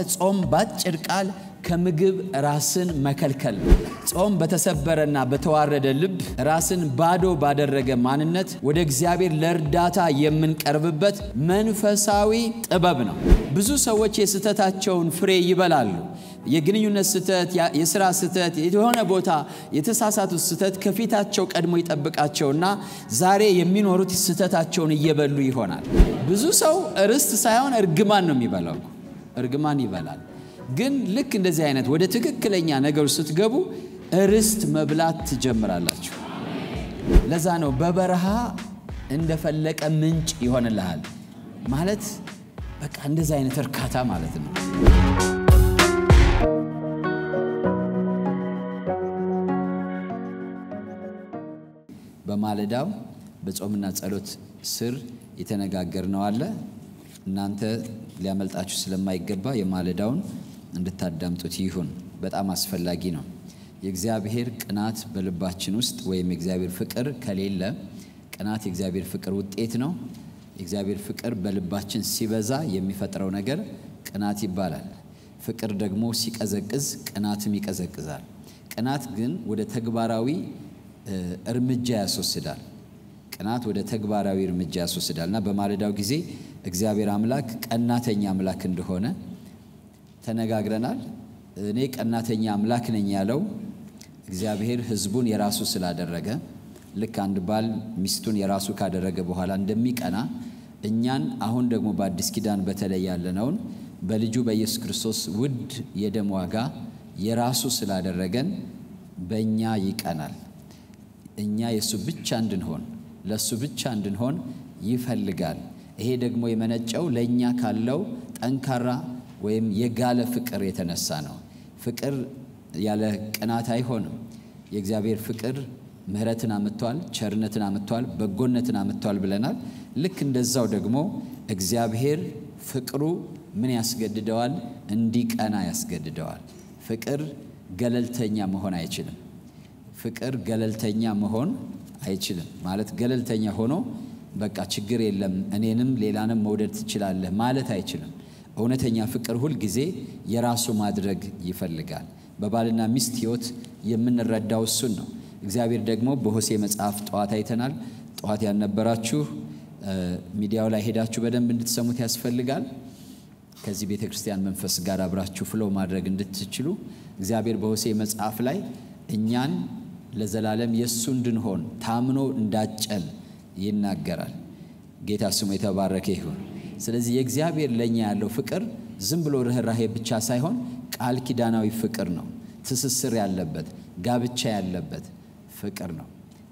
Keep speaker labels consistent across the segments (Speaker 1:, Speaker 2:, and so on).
Speaker 1: ጾም ባጭር ቃል ከምግብ ራስን መከልከል ነው። ጾም በተሰበረና በተዋረደ ልብ ራስን ባዶ ባደረገ ማንነት ወደ እግዚአብሔር ለእርዳታ የምንቀርብበት መንፈሳዊ ጥበብ ነው። ብዙ ሰዎች የስህተታቸውን ፍሬ ይበላሉ። የግንኙነት ስህተት፣ የስራ ስህተት፣ የሆነ ቦታ የተሳሳቱት ስህተት ከፊታቸው ቀድሞ ይጠብቃቸውና ዛሬ የሚኖሩት ስህተታቸውን እየበሉ ይሆናል። ብዙ ሰው ርስት ሳይሆን እርግማን ነው የሚበላው። እርግማን ይበላል። ግን ልክ እንደዚህ አይነት ወደ ትክክለኛ ነገሮች ስትገቡ ርስት መብላት ትጀምራላችሁ። ለዛ ነው በበረሃ እንደፈለቀ ምንጭ ይሆንልሃል ማለት በቃ እንደዚህ አይነት እርካታ ማለት ነው። በማለዳው በጾምና ጸሎት ስር የተነጋገርነው አለ። እናንተ ሊያመልጣችሁ ስለማይገባ የማለዳውን እንድታዳምጡት ይሁን። በጣም አስፈላጊ ነው። የእግዚአብሔር ቅናት በልባችን ውስጥ ወይም የእግዚአብሔር ፍቅር ከሌለ ቅናት የእግዚአብሔር ፍቅር ውጤት ነው። የእግዚአብሔር ፍቅር በልባችን ሲበዛ የሚፈጥረው ነገር ቅናት ይባላል። ፍቅር ደግሞ ሲቀዘቅዝ ቅናትም ይቀዘቅዛል። ቅናት ግን ወደ ተግባራዊ እርምጃ ያስወስዳል። ቅናት ወደ ተግባራዊ እርምጃ ያስወስዳል እና በማለዳው ጊዜ እግዚአብሔር አምላክ ቀናተኛ አምላክ እንደሆነ ተነጋግረናል። እኔ ቀናተኛ አምላክ ነኝ ያለው እግዚአብሔር ሕዝቡን የራሱ ስላደረገ ልክ አንድ ባል ሚስቱን የራሱ ካደረገ በኋላ እንደሚቀና እኛን አሁን ደግሞ በአዲስ ኪዳን በተለይ ያለነውን በልጁ በኢየሱስ ክርስቶስ ውድ የደም ዋጋ የራሱ ስላደረገን በእኛ ይቀናል። እኛ የእሱ ብቻ እንድንሆን ለእሱ ብቻ እንድንሆን ይፈልጋል። ይሄ ደግሞ የመነጨው ለእኛ ካለው ጠንካራ ወይም የጋለ ፍቅር የተነሳ ነው። ፍቅር ያለ ቅናት አይሆንም። የእግዚአብሔር ፍቅር ምሕረትን አምጥቷል፣ ቸርነትን አምጥቷል፣ በጎነትን አምጥቷል ብለናል። ልክ እንደዛው ደግሞ እግዚአብሔር ፍቅሩ ምን ያስገድደዋል? እንዲቀና ያስገድደዋል። ፍቅር ገለልተኛ መሆን አይችልም። ፍቅር ገለልተኛ መሆን አይችልም ማለት ገለልተኛ ሆኖ በቃ ችግር የለም እኔንም ሌላንም መውደድ ትችላለህ ማለት አይችልም። እውነተኛ ፍቅር ሁል ጊዜ የራሱ ማድረግ ይፈልጋል። በባልና ሚስት ሕይወት የምንረዳው እሱን ነው። እግዚአብሔር ደግሞ በሆሴ መጽሐፍ ጠዋት አይተናል። ጠዋት ያልነበራችሁ ሚዲያው ላይ ሄዳችሁ በደንብ እንድትሰሙት ያስፈልጋል። ከዚህ ቤተ ክርስቲያን መንፈስ ጋር አብራችሁ ፍለው ማድረግ እንድትችሉ እግዚአብሔር በሆሴ መጽሐፍ ላይ እኛን ለዘላለም የእሱ እንድንሆን ታምኖ እንዳጨን ይናገራል። ጌታ ስሙ የተባረከ ይሁን። ስለዚህ የእግዚአብሔር ለእኛ ያለው ፍቅር ዝም ብሎ ርኅራሄ ብቻ ሳይሆን ቃል ኪዳናዊ ፍቅር ነው። ትስስር ያለበት ጋብቻ ያለበት ፍቅር ነው።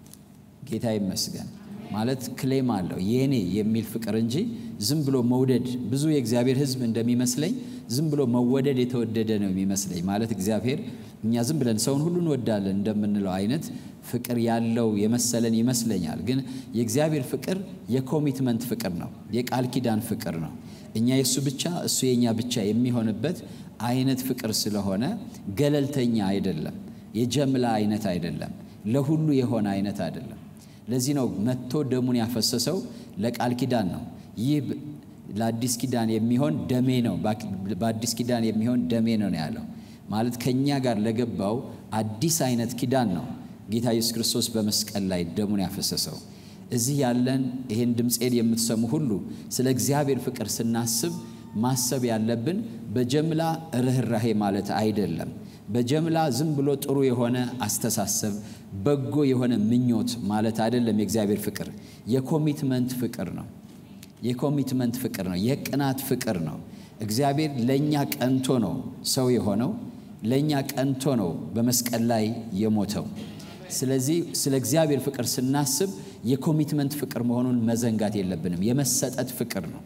Speaker 1: ጌታ ይመስገን። ማለት ክሌም አለው የኔ የሚል ፍቅር እንጂ ዝም ብሎ መውደድ። ብዙ የእግዚአብሔር ሕዝብ እንደሚመስለኝ ዝም ብሎ መወደድ የተወደደ ነው የሚመስለኝ። ማለት እግዚአብሔር እኛ ዝም ብለን ሰውን ሁሉ እንወዳለን እንደምንለው አይነት ፍቅር ያለው የመሰለን ይመስለኛል። ግን የእግዚአብሔር ፍቅር የኮሚትመንት ፍቅር ነው፣ የቃል ኪዳን ፍቅር ነው። እኛ የእሱ ብቻ እሱ የእኛ ብቻ የሚሆንበት አይነት ፍቅር ስለሆነ ገለልተኛ አይደለም፣ የጀምላ አይነት አይደለም፣ ለሁሉ የሆነ አይነት አይደለም። ለዚህ ነው መጥቶ ደሙን ያፈሰሰው ለቃል ኪዳን ነው። ይህ ለአዲስ ኪዳን የሚሆን ደሜ ነው፣ በአዲስ ኪዳን የሚሆን ደሜ ነው ነው ያለው ማለት ከእኛ ጋር ለገባው አዲስ አይነት ኪዳን ነው ጌታ ኢየሱስ ክርስቶስ በመስቀል ላይ ደሙን ያፈሰሰው። እዚህ ያለን ይህን ድምፄን የምትሰሙ ሁሉ ስለ እግዚአብሔር ፍቅር ስናስብ ማሰብ ያለብን በጀምላ ርኅራሄ ማለት አይደለም። በጀምላ ዝም ብሎ ጥሩ የሆነ አስተሳሰብ፣ በጎ የሆነ ምኞት ማለት አይደለም። የእግዚአብሔር ፍቅር የኮሚትመንት ፍቅር ነው። የኮሚትመንት ፍቅር ነው። የቅናት ፍቅር ነው። እግዚአብሔር ለእኛ ቀንቶ ነው ሰው የሆነው። ለእኛ ቀንቶ ነው በመስቀል ላይ የሞተው። ስለዚህ ስለ እግዚአብሔር ፍቅር ስናስብ የኮሚትመንት ፍቅር መሆኑን መዘንጋት የለብንም። የመሰጠት ፍቅር ነው።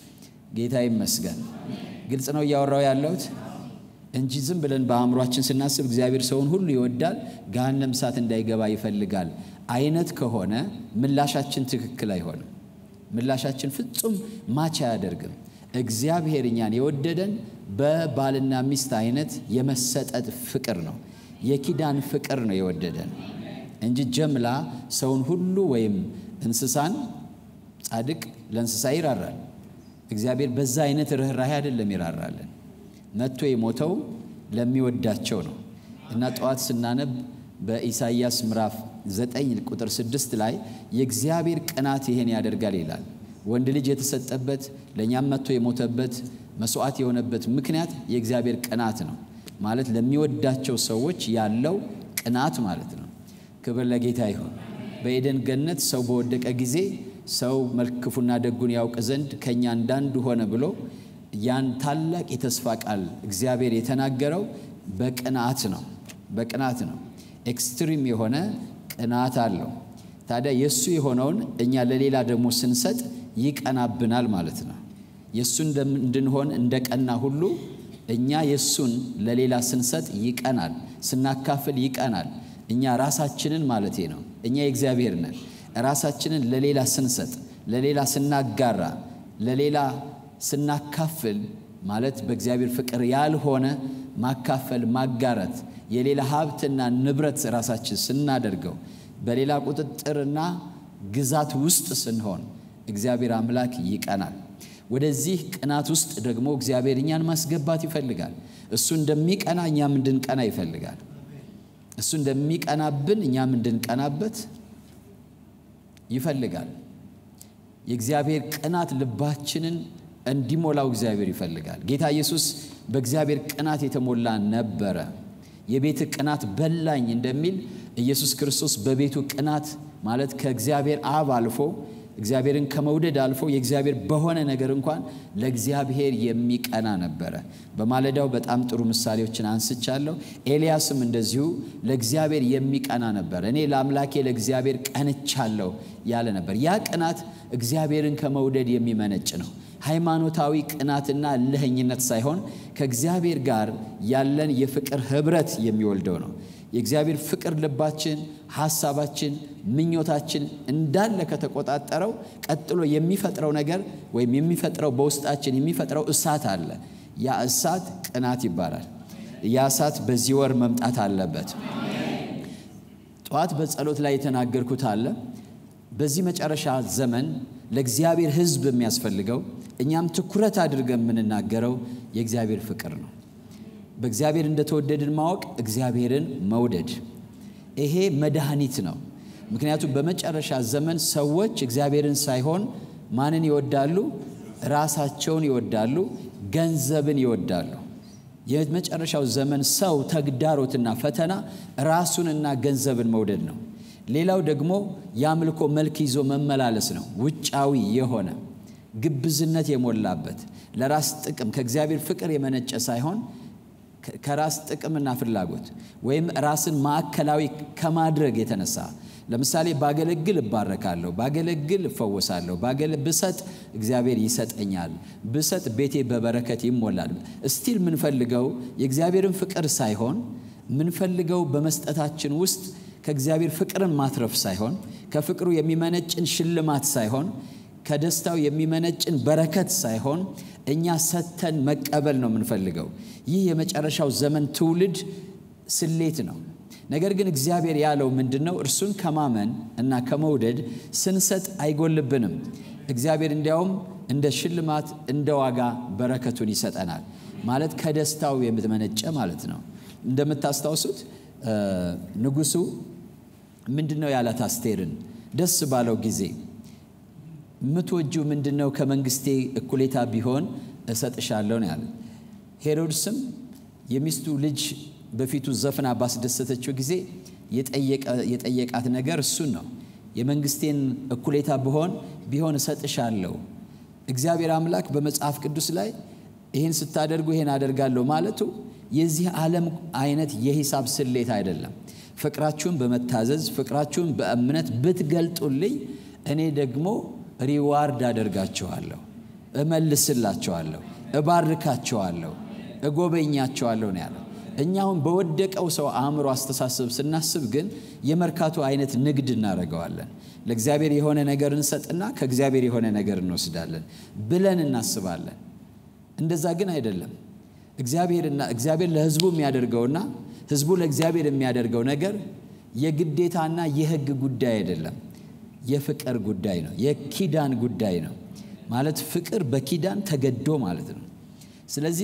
Speaker 1: ጌታ ይመስገን። ግልጽ ነው እያወራው ያለሁት እንጂ ዝም ብለን በአእምሯችን ስናስብ እግዚአብሔር ሰውን ሁሉ ይወዳል፣ ገሃነም እሳት እንዳይገባ ይፈልጋል አይነት ከሆነ ምላሻችን ትክክል አይሆንም። ምላሻችን ፍጹም ማች አያደርግም። እግዚአብሔር እኛን የወደደን በባልና ሚስት አይነት የመሰጠት ፍቅር ነው። የኪዳን ፍቅር ነው የወደደን እንጂ ጀምላ ሰውን ሁሉ ወይም እንስሳን ጻድቅ ለእንስሳ ይራራል። እግዚአብሔር በዛ አይነት ርኅራሄ አይደለም ይራራለን። መጥቶ የሞተው ለሚወዳቸው ነው እና ጠዋት ስናነብ በኢሳይያስ ምዕራፍ 9 ቁጥር 6 ላይ የእግዚአብሔር ቅናት ይሄን ያደርጋል ይላል። ወንድ ልጅ የተሰጠበት ለእኛም መጥቶ የሞተበት መስዋዕት የሆነበት ምክንያት የእግዚአብሔር ቅናት ነው ማለት ለሚወዳቸው ሰዎች ያለው ቅናት ማለት ነው። ክብር ለጌታ ይሁን። በኤደን ገነት ሰው በወደቀ ጊዜ ሰው ክፉና ደጉን ያውቅ ዘንድ ከእኛ እንዳንዱ ሆነ ብሎ ያን ታላቅ የተስፋ ቃል እግዚአብሔር የተናገረው በቅናት ነው። በቅናት ነው። ኤክስትሪም የሆነ ቅናት አለው። ታዲያ የእሱ የሆነውን እኛ ለሌላ ደግሞ ስንሰጥ ይቀናብናል ማለት ነው። የእሱ እንድንሆን እንደ ቀና ሁሉ እኛ የእሱን ለሌላ ስንሰጥ ይቀናል፣ ስናካፍል ይቀናል። እኛ ራሳችንን ማለቴ ነው። እኛ የእግዚአብሔር ነን። ራሳችንን ለሌላ ስንሰጥ፣ ለሌላ ስናጋራ፣ ለሌላ ስናካፍል ማለት በእግዚአብሔር ፍቅር ያልሆነ ማካፈል፣ ማጋራት፣ የሌላ ሀብትና ንብረት ራሳችን ስናደርገው፣ በሌላ ቁጥጥርና ግዛት ውስጥ ስንሆን እግዚአብሔር አምላክ ይቀናል። ወደዚህ ቅናት ውስጥ ደግሞ እግዚአብሔር እኛን ማስገባት ይፈልጋል። እሱ እንደሚቀና እኛም እንድንቀና ይፈልጋል። እሱ እንደሚቀናብን እኛም እንድንቀናበት ይፈልጋል። የእግዚአብሔር ቅናት ልባችንን እንዲሞላው እግዚአብሔር ይፈልጋል። ጌታ ኢየሱስ በእግዚአብሔር ቅናት የተሞላ ነበረ። የቤት ቅናት በላኝ እንደሚል ኢየሱስ ክርስቶስ በቤቱ ቅናት ማለት ከእግዚአብሔር አብ አልፎ እግዚአብሔርን ከመውደድ አልፎ የእግዚአብሔር በሆነ ነገር እንኳን ለእግዚአብሔር የሚቀና ነበረ። በማለዳው በጣም ጥሩ ምሳሌዎችን አንስቻለሁ። ኤልያስም እንደዚሁ ለእግዚአብሔር የሚቀና ነበር። እኔ ለአምላኬ ለእግዚአብሔር ቀንቻለሁ ያለ ነበር። ያ ቅናት እግዚአብሔርን ከመውደድ የሚመነጭ ነው። ሃይማኖታዊ ቅናትና እልህኝነት ሳይሆን ከእግዚአብሔር ጋር ያለን የፍቅር ህብረት የሚወልደው ነው። የእግዚአብሔር ፍቅር ልባችን፣ ሐሳባችን፣ ምኞታችን እንዳለ ከተቆጣጠረው ቀጥሎ የሚፈጥረው ነገር ወይም የሚፈጥረው በውስጣችን የሚፈጥረው እሳት አለ። ያ እሳት ቅናት ይባላል። ያ እሳት በዚህ ወር መምጣት አለበት። ጠዋት በጸሎት ላይ የተናገርኩት አለ። በዚህ መጨረሻ ዘመን ለእግዚአብሔር ሕዝብ የሚያስፈልገው እኛም ትኩረት አድርገን የምንናገረው የእግዚአብሔር ፍቅር ነው። በእግዚአብሔር እንደተወደድን ማወቅ፣ እግዚአብሔርን መውደድ፣ ይሄ መድኃኒት ነው። ምክንያቱም በመጨረሻ ዘመን ሰዎች እግዚአብሔርን ሳይሆን ማንን ይወዳሉ? ራሳቸውን ይወዳሉ፣ ገንዘብን ይወዳሉ። የመጨረሻው ዘመን ሰው ተግዳሮትና ፈተና ራሱንና ገንዘብን መውደድ ነው። ሌላው ደግሞ የአምልኮ መልክ ይዞ መመላለስ ነው። ውጫዊ የሆነ ግብዝነት የሞላበት ለራስ ጥቅም ከእግዚአብሔር ፍቅር የመነጨ ሳይሆን ከራስ ጥቅምና ፍላጎት ወይም ራስን ማዕከላዊ ከማድረግ የተነሳ ለምሳሌ ባገለግል እባረካለሁ፣ ባገለግል እፈወሳለሁ፣ ብሰጥ እግዚአብሔር ይሰጠኛል፣ ብሰጥ ቤቴ በበረከት ይሞላል። እስቲል የምንፈልገው የእግዚአብሔርን ፍቅር ሳይሆን የምንፈልገው በመስጠታችን ውስጥ ከእግዚአብሔር ፍቅርን ማትረፍ ሳይሆን ከፍቅሩ የሚመነጭን ሽልማት ሳይሆን ከደስታው የሚመነጭን በረከት ሳይሆን እኛ ሰተን መቀበል ነው የምንፈልገው። ይህ የመጨረሻው ዘመን ትውልድ ስሌት ነው። ነገር ግን እግዚአብሔር ያለው ምንድን ነው? እርሱን ከማመን እና ከመውደድ ስንሰጥ አይጎልብንም። እግዚአብሔር እንዲያውም እንደ ሽልማት እንደ ዋጋ በረከቱን ይሰጠናል። ማለት ከደስታው የምትመነጨ ማለት ነው። እንደምታስታውሱት ንጉሡ ምንድን ነው ያላት አስቴርን ደስ ባለው ጊዜ የምትወጂው ምንድን ነው? ከመንግስቴ እኩሌታ ቢሆን እሰጥሻለሁ ነው ያለ። ሄሮድስም የሚስቱ ልጅ በፊቱ ዘፍና ባስደሰተችው ጊዜ የጠየቃት ነገር እሱን ነው። የመንግስቴን እኩሌታ ብሆን ቢሆን እሰጥሻለሁ። እግዚአብሔር አምላክ በመጽሐፍ ቅዱስ ላይ ይህን ስታደርጉ ይህን አደርጋለሁ ማለቱ የዚህ ዓለም አይነት የሂሳብ ስሌት አይደለም። ፍቅራችሁን በመታዘዝ ፍቅራችሁን በእምነት ብትገልጡልኝ እኔ ደግሞ ሪዋርድ አደርጋችኋለሁ፣ እመልስላችኋለሁ፣ እባርካችኋለሁ፣ እጎበኛችኋለሁ ነው ያለው። እኛ አሁን በወደቀው ሰው አእምሮ አስተሳሰብ ስናስብ ግን የመርካቶ አይነት ንግድ እናደርገዋለን። ለእግዚአብሔር የሆነ ነገር እንሰጥና ከእግዚአብሔር የሆነ ነገር እንወስዳለን ብለን እናስባለን። እንደዛ ግን አይደለም። እግዚአብሔርና እግዚአብሔር ለሕዝቡ የሚያደርገውና ሕዝቡ ለእግዚአብሔር የሚያደርገው ነገር የግዴታና የሕግ ጉዳይ አይደለም። የፍቅር ጉዳይ ነው። የኪዳን ጉዳይ ነው። ማለት ፍቅር በኪዳን ተገዶ ማለት ነው። ስለዚህ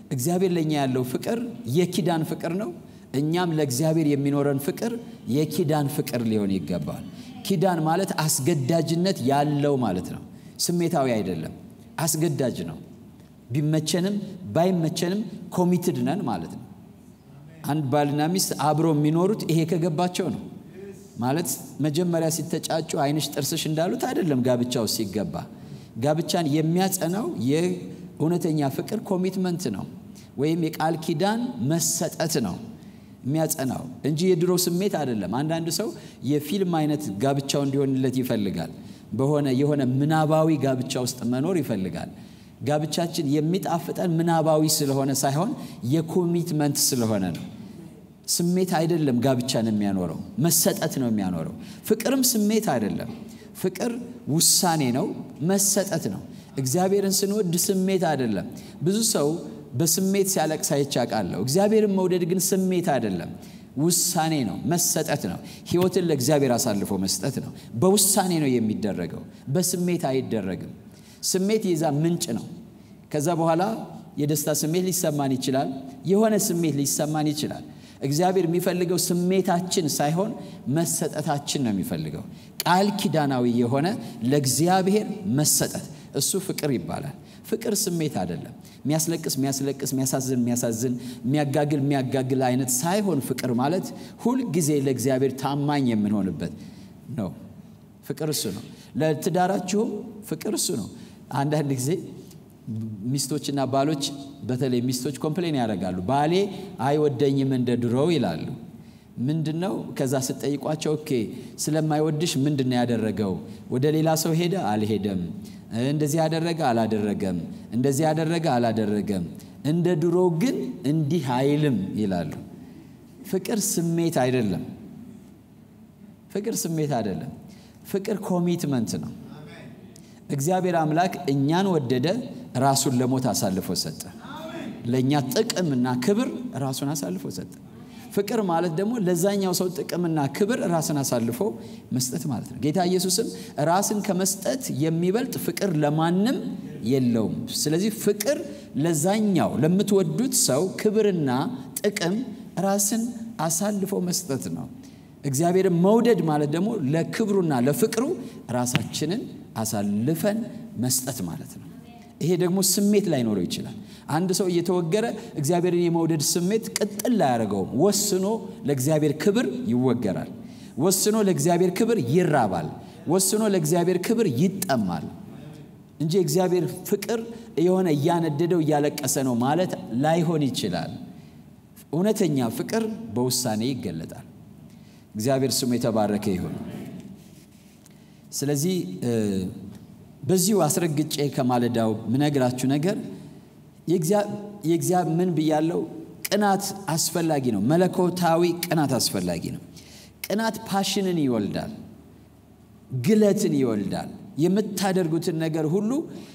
Speaker 1: እግዚአብሔር ለእኛ ያለው ፍቅር የኪዳን ፍቅር ነው። እኛም ለእግዚአብሔር የሚኖረን ፍቅር የኪዳን ፍቅር ሊሆን ይገባል። ኪዳን ማለት አስገዳጅነት ያለው ማለት ነው። ስሜታዊ አይደለም፣ አስገዳጅ ነው። ቢመቸንም ባይመቸንም ኮሚትድ ነን ማለት ነው። አንድ ባልና ሚስት አብሮ የሚኖሩት ይሄ ከገባቸው ነው ማለት መጀመሪያ ሲተጫጩ ዓይንሽ ጥርስሽ እንዳሉት አይደለም። ጋብቻው ሲገባ ጋብቻን የሚያጸናው የእውነተኛ ፍቅር ኮሚትመንት ነው ወይም የቃል ኪዳን መሰጠት ነው የሚያጸናው እንጂ የድሮ ስሜት አይደለም። አንዳንድ ሰው የፊልም አይነት ጋብቻው እንዲሆንለት ይፈልጋል። በሆነ የሆነ ምናባዊ ጋብቻ ውስጥ መኖር ይፈልጋል። ጋብቻችን የሚጣፍጠን ምናባዊ ስለሆነ ሳይሆን የኮሚትመንት ስለሆነ ነው። ስሜት አይደለም ጋብቻን የሚያኖረው መሰጠት ነው የሚያኖረው። ፍቅርም ስሜት አይደለም። ፍቅር ውሳኔ ነው፣ መሰጠት ነው። እግዚአብሔርን ስንወድ ስሜት አይደለም። ብዙ ሰው በስሜት ሲያለቅስ አይቼ አውቃለሁ። እግዚአብሔርን መውደድ ግን ስሜት አይደለም፣ ውሳኔ ነው፣ መሰጠት ነው። ሕይወትን ለእግዚአብሔር አሳልፎ መስጠት ነው። በውሳኔ ነው የሚደረገው፣ በስሜት አይደረግም። ስሜት የዛ ምንጭ ነው። ከዛ በኋላ የደስታ ስሜት ሊሰማን ይችላል፣ የሆነ ስሜት ሊሰማን ይችላል። እግዚአብሔር የሚፈልገው ስሜታችን ሳይሆን መሰጠታችን ነው የሚፈልገው። ቃል ኪዳናዊ የሆነ ለእግዚአብሔር መሰጠት እሱ ፍቅር ይባላል። ፍቅር ስሜት አይደለም። የሚያስለቅስ የሚያስለቅስ፣ የሚያሳዝን የሚያሳዝን፣ የሚያጋግል የሚያጋግል አይነት ሳይሆን ፍቅር ማለት ሁል ጊዜ ለእግዚአብሔር ታማኝ የምንሆንበት ነው። ፍቅር እሱ ነው። ለትዳራችሁም ፍቅር እሱ ነው። አንዳንድ ጊዜ ሚስቶችና ባሎች በተለይ ሚስቶች ኮምፕሌን ያደርጋሉ። ባሌ አይወደኝም እንደ ድሮው ይላሉ። ምንድን ነው? ከዛ ስጠይቋቸው ኦኬ ስለማይወድሽ ምንድን ነው ያደረገው? ወደ ሌላ ሰው ሄደ? አልሄደም። እንደዚህ ያደረገ? አላደረገም። እንደዚህ ያደረገ? አላደረገም። እንደ ድሮ ግን እንዲህ አይልም ይላሉ። ፍቅር ስሜት አይደለም። ፍቅር ስሜት አይደለም። ፍቅር ኮሚትመንት ነው። እግዚአብሔር አምላክ እኛን ወደደ፣ ራሱን ለሞት አሳልፎ ሰጠ። ለእኛ ጥቅምና ክብር ራሱን አሳልፎ ሰጠ። ፍቅር ማለት ደግሞ ለዛኛው ሰው ጥቅምና ክብር ራስን አሳልፎ መስጠት ማለት ነው። ጌታ ኢየሱስም ራስን ከመስጠት የሚበልጥ ፍቅር ለማንም የለውም። ስለዚህ ፍቅር ለዛኛው ለምትወዱት ሰው ክብርና ጥቅም ራስን አሳልፎ መስጠት ነው። እግዚአብሔርን መውደድ ማለት ደግሞ ለክብሩና ለፍቅሩ ራሳችንን አሳልፈን መስጠት ማለት ነው። ይሄ ደግሞ ስሜት ላይኖረው ይችላል። አንድ ሰው እየተወገረ እግዚአብሔርን የመውደድ ስሜት ቅጥል ላያደርገውም። ወስኖ ለእግዚአብሔር ክብር ይወገራል። ወስኖ ለእግዚአብሔር ክብር ይራባል። ወስኖ ለእግዚአብሔር ክብር ይጠማል እንጂ እግዚአብሔር ፍቅር የሆነ እያነደደው እያለቀሰ ነው ማለት ላይሆን ይችላል። እውነተኛ ፍቅር በውሳኔ ይገለጣል። እግዚአብሔር ስሙ የተባረከ ይሁን። ስለዚህ በዚሁ አስረግጬ ከማለዳው ምነግራችሁ ነገር የእግዚአብሔር ምን ብያለው? ቅናት አስፈላጊ ነው። መለኮታዊ ቅናት አስፈላጊ ነው። ቅናት ፓሽንን ይወልዳል፣ ግለትን ይወልዳል። የምታደርጉትን ነገር ሁሉ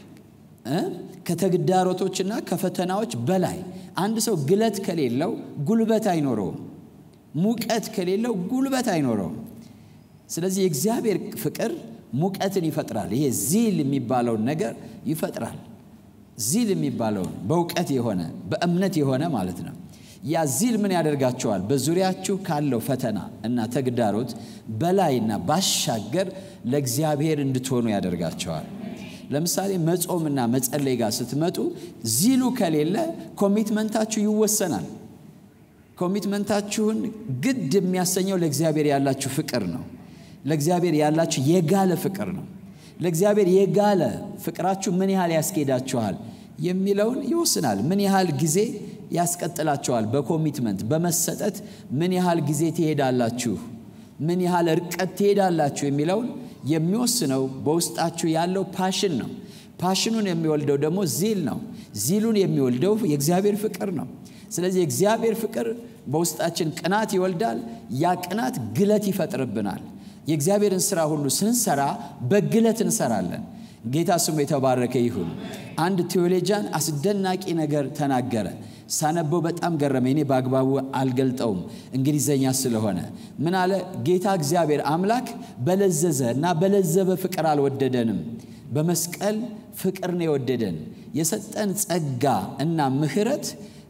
Speaker 1: ከተግዳሮቶችና ከፈተናዎች በላይ አንድ ሰው ግለት ከሌለው ጉልበት አይኖረውም። ሙቀት ከሌለው ጉልበት አይኖረውም። ስለዚህ የእግዚአብሔር ፍቅር ሙቀትን ይፈጥራል። ይሄ ዚል የሚባለውን ነገር ይፈጥራል። ዚል የሚባለውን በእውቀት የሆነ በእምነት የሆነ ማለት ነው። ያ ዚል ምን ያደርጋቸዋል? በዙሪያችሁ ካለው ፈተና እና ተግዳሮት በላይና ባሻገር ለእግዚአብሔር እንድትሆኑ ያደርጋቸዋል። ለምሳሌ መጾምና መጸለይ ጋር ስትመጡ ዚሉ ከሌለ ኮሚትመንታችሁ ይወሰናል። ኮሚትመንታችሁን ግድ የሚያሰኘው ለእግዚአብሔር ያላችሁ ፍቅር ነው። ለእግዚአብሔር ያላችሁ የጋለ ፍቅር ነው። ለእግዚአብሔር የጋለ ፍቅራችሁ ምን ያህል ያስኬዳችኋል የሚለውን ይወስናል። ምን ያህል ጊዜ ያስቀጥላችኋል? በኮሚትመንት በመሰጠት ምን ያህል ጊዜ ትሄዳላችሁ፣ ምን ያህል እርቀት ትሄዳላችሁ የሚለውን የሚወስነው በውስጣችሁ ያለው ፓሽን ነው። ፓሽኑን የሚወልደው ደግሞ ዚል ነው። ዚሉን የሚወልደው የእግዚአብሔር ፍቅር ነው። ስለዚህ የእግዚአብሔር ፍቅር በውስጣችን ቅናት ይወልዳል። ያ ቅናት ግለት ይፈጥርብናል። የእግዚአብሔርን ስራ ሁሉ ስንሰራ በግለት እንሰራለን። ጌታ ስሙ የተባረከ ይሁን። አንድ ቴዎሎጂያን አስደናቂ ነገር ተናገረ። ሳነበው በጣም ገረመ። እኔ በአግባቡ አልገልጠውም እንግሊዘኛ ስለሆነ። ምን አለ? ጌታ እግዚአብሔር አምላክ በለዘዘ እና በለዘበ ፍቅር አልወደደንም፣ በመስቀል ፍቅር ነው የወደደን። የሰጠን ጸጋ እና ምሕረት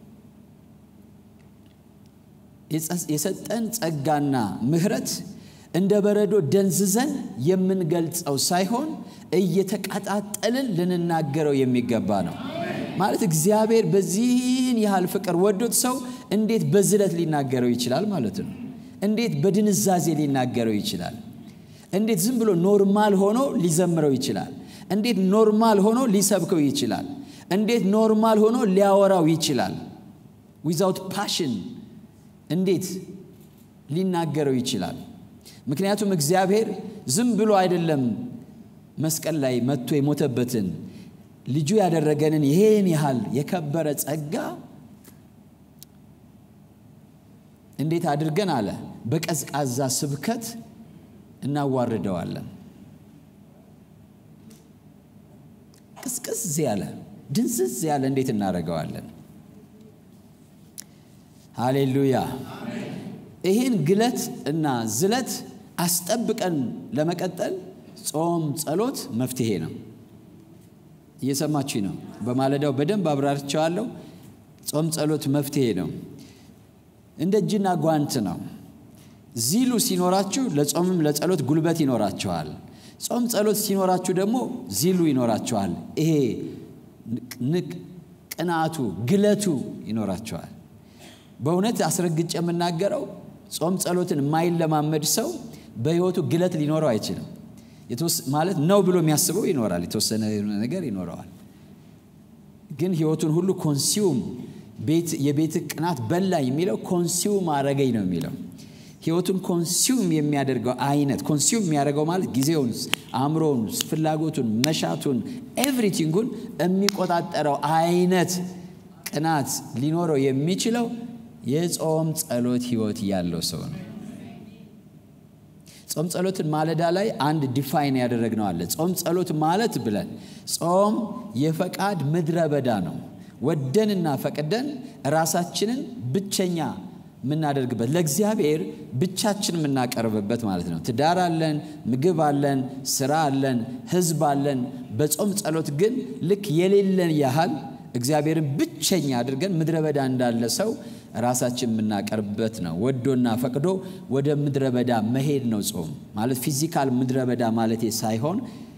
Speaker 1: የሰጠን ጸጋና ምሕረት እንደ በረዶ ደንዝዘን የምንገልጸው ሳይሆን እየተቀጣጠልን ልንናገረው የሚገባ ነው። ማለት እግዚአብሔር በዚህን ያህል ፍቅር ወዶት ሰው እንዴት በዝለት ሊናገረው ይችላል ማለት ነው? እንዴት በድንዛዜ ሊናገረው ይችላል? እንዴት ዝም ብሎ ኖርማል ሆኖ ሊዘምረው ይችላል? እንዴት ኖርማል ሆኖ ሊሰብከው ይችላል? እንዴት ኖርማል ሆኖ ሊያወራው ይችላል? ዊዛውት ፓሽን እንዴት ሊናገረው ይችላል? ምክንያቱም እግዚአብሔር ዝም ብሎ አይደለም መስቀል ላይ መጥቶ የሞተበትን ልጁ ያደረገንን ይሄን ያህል የከበረ ጸጋ እንዴት አድርገን አለ በቀዝቃዛ ስብከት እናዋርደዋለን። ቅዝቅዝ ያለ ድንዝዝ ያለ እንዴት እናደርገዋለን? ሃሌሉያ! ይህን ግለት እና ዝለት አስጠብቀን ለመቀጠል ጾም፣ ጸሎት መፍትሄ ነው። እየሰማችሁ ነው። በማለዳው በደንብ አብራርቸዋለሁ። ጾም፣ ጸሎት መፍትሄ ነው። እንደ እጅና ጓንት ነው። ዚሉ ሲኖራችሁ ለጾምም ለጸሎት ጉልበት ይኖራችኋል። ጾም ጸሎት ሲኖራችሁ ደግሞ ዚሉ ይኖራችኋል። ይሄ ቅናቱ ግለቱ ይኖራችኋል። በእውነት አስረግጬ የምናገረው ጾም ጸሎትን የማይለማመድ ሰው በሕይወቱ ግለት ሊኖረው አይችልም። ማለት ነው ብሎ የሚያስበው ይኖራል፣ የተወሰነ ነገር ይኖረዋል። ግን ሕይወቱን ሁሉ ኮንሲውም የቤት ቅናት በላኝ የሚለው ኮንሲውም አረገኝ ነው የሚለው ሕይወቱን ኮንሲውም የሚያደርገው አይነት ኮንሲውም የሚያደርገው ማለት ጊዜውን፣ አእምሮውን፣ ፍላጎቱን፣ መሻቱን ኤቭሪቲንጉን የሚቆጣጠረው አይነት ቅናት ሊኖረው የሚችለው የጾም ጸሎት ሕይወት ያለው ሰው ነው። ጾም ጸሎትን ማለዳ ላይ አንድ ዲፋይን ያደረግነው አለ። ጾም ጸሎት ማለት ብለን ጾም የፈቃድ ምድረ በዳ ነው። ወደንና ፈቅደን ራሳችንን ብቸኛ የምናደርግበት ለእግዚአብሔር ብቻችን የምናቀርብበት ማለት ነው። ትዳር አለን፣ ምግብ አለን፣ ስራ አለን፣ ህዝብ አለን። በጾም ጸሎት ግን ልክ የሌለን ያህል እግዚአብሔርን ብቸኛ አድርገን ምድረ በዳ እንዳለ ሰው ራሳችን የምናቀርብበት ነው። ወዶና ፈቅዶ ወደ ምድረ በዳ መሄድ ነው ጾም ማለት ፊዚካል ምድረ በዳ ማለቴ ሳይሆን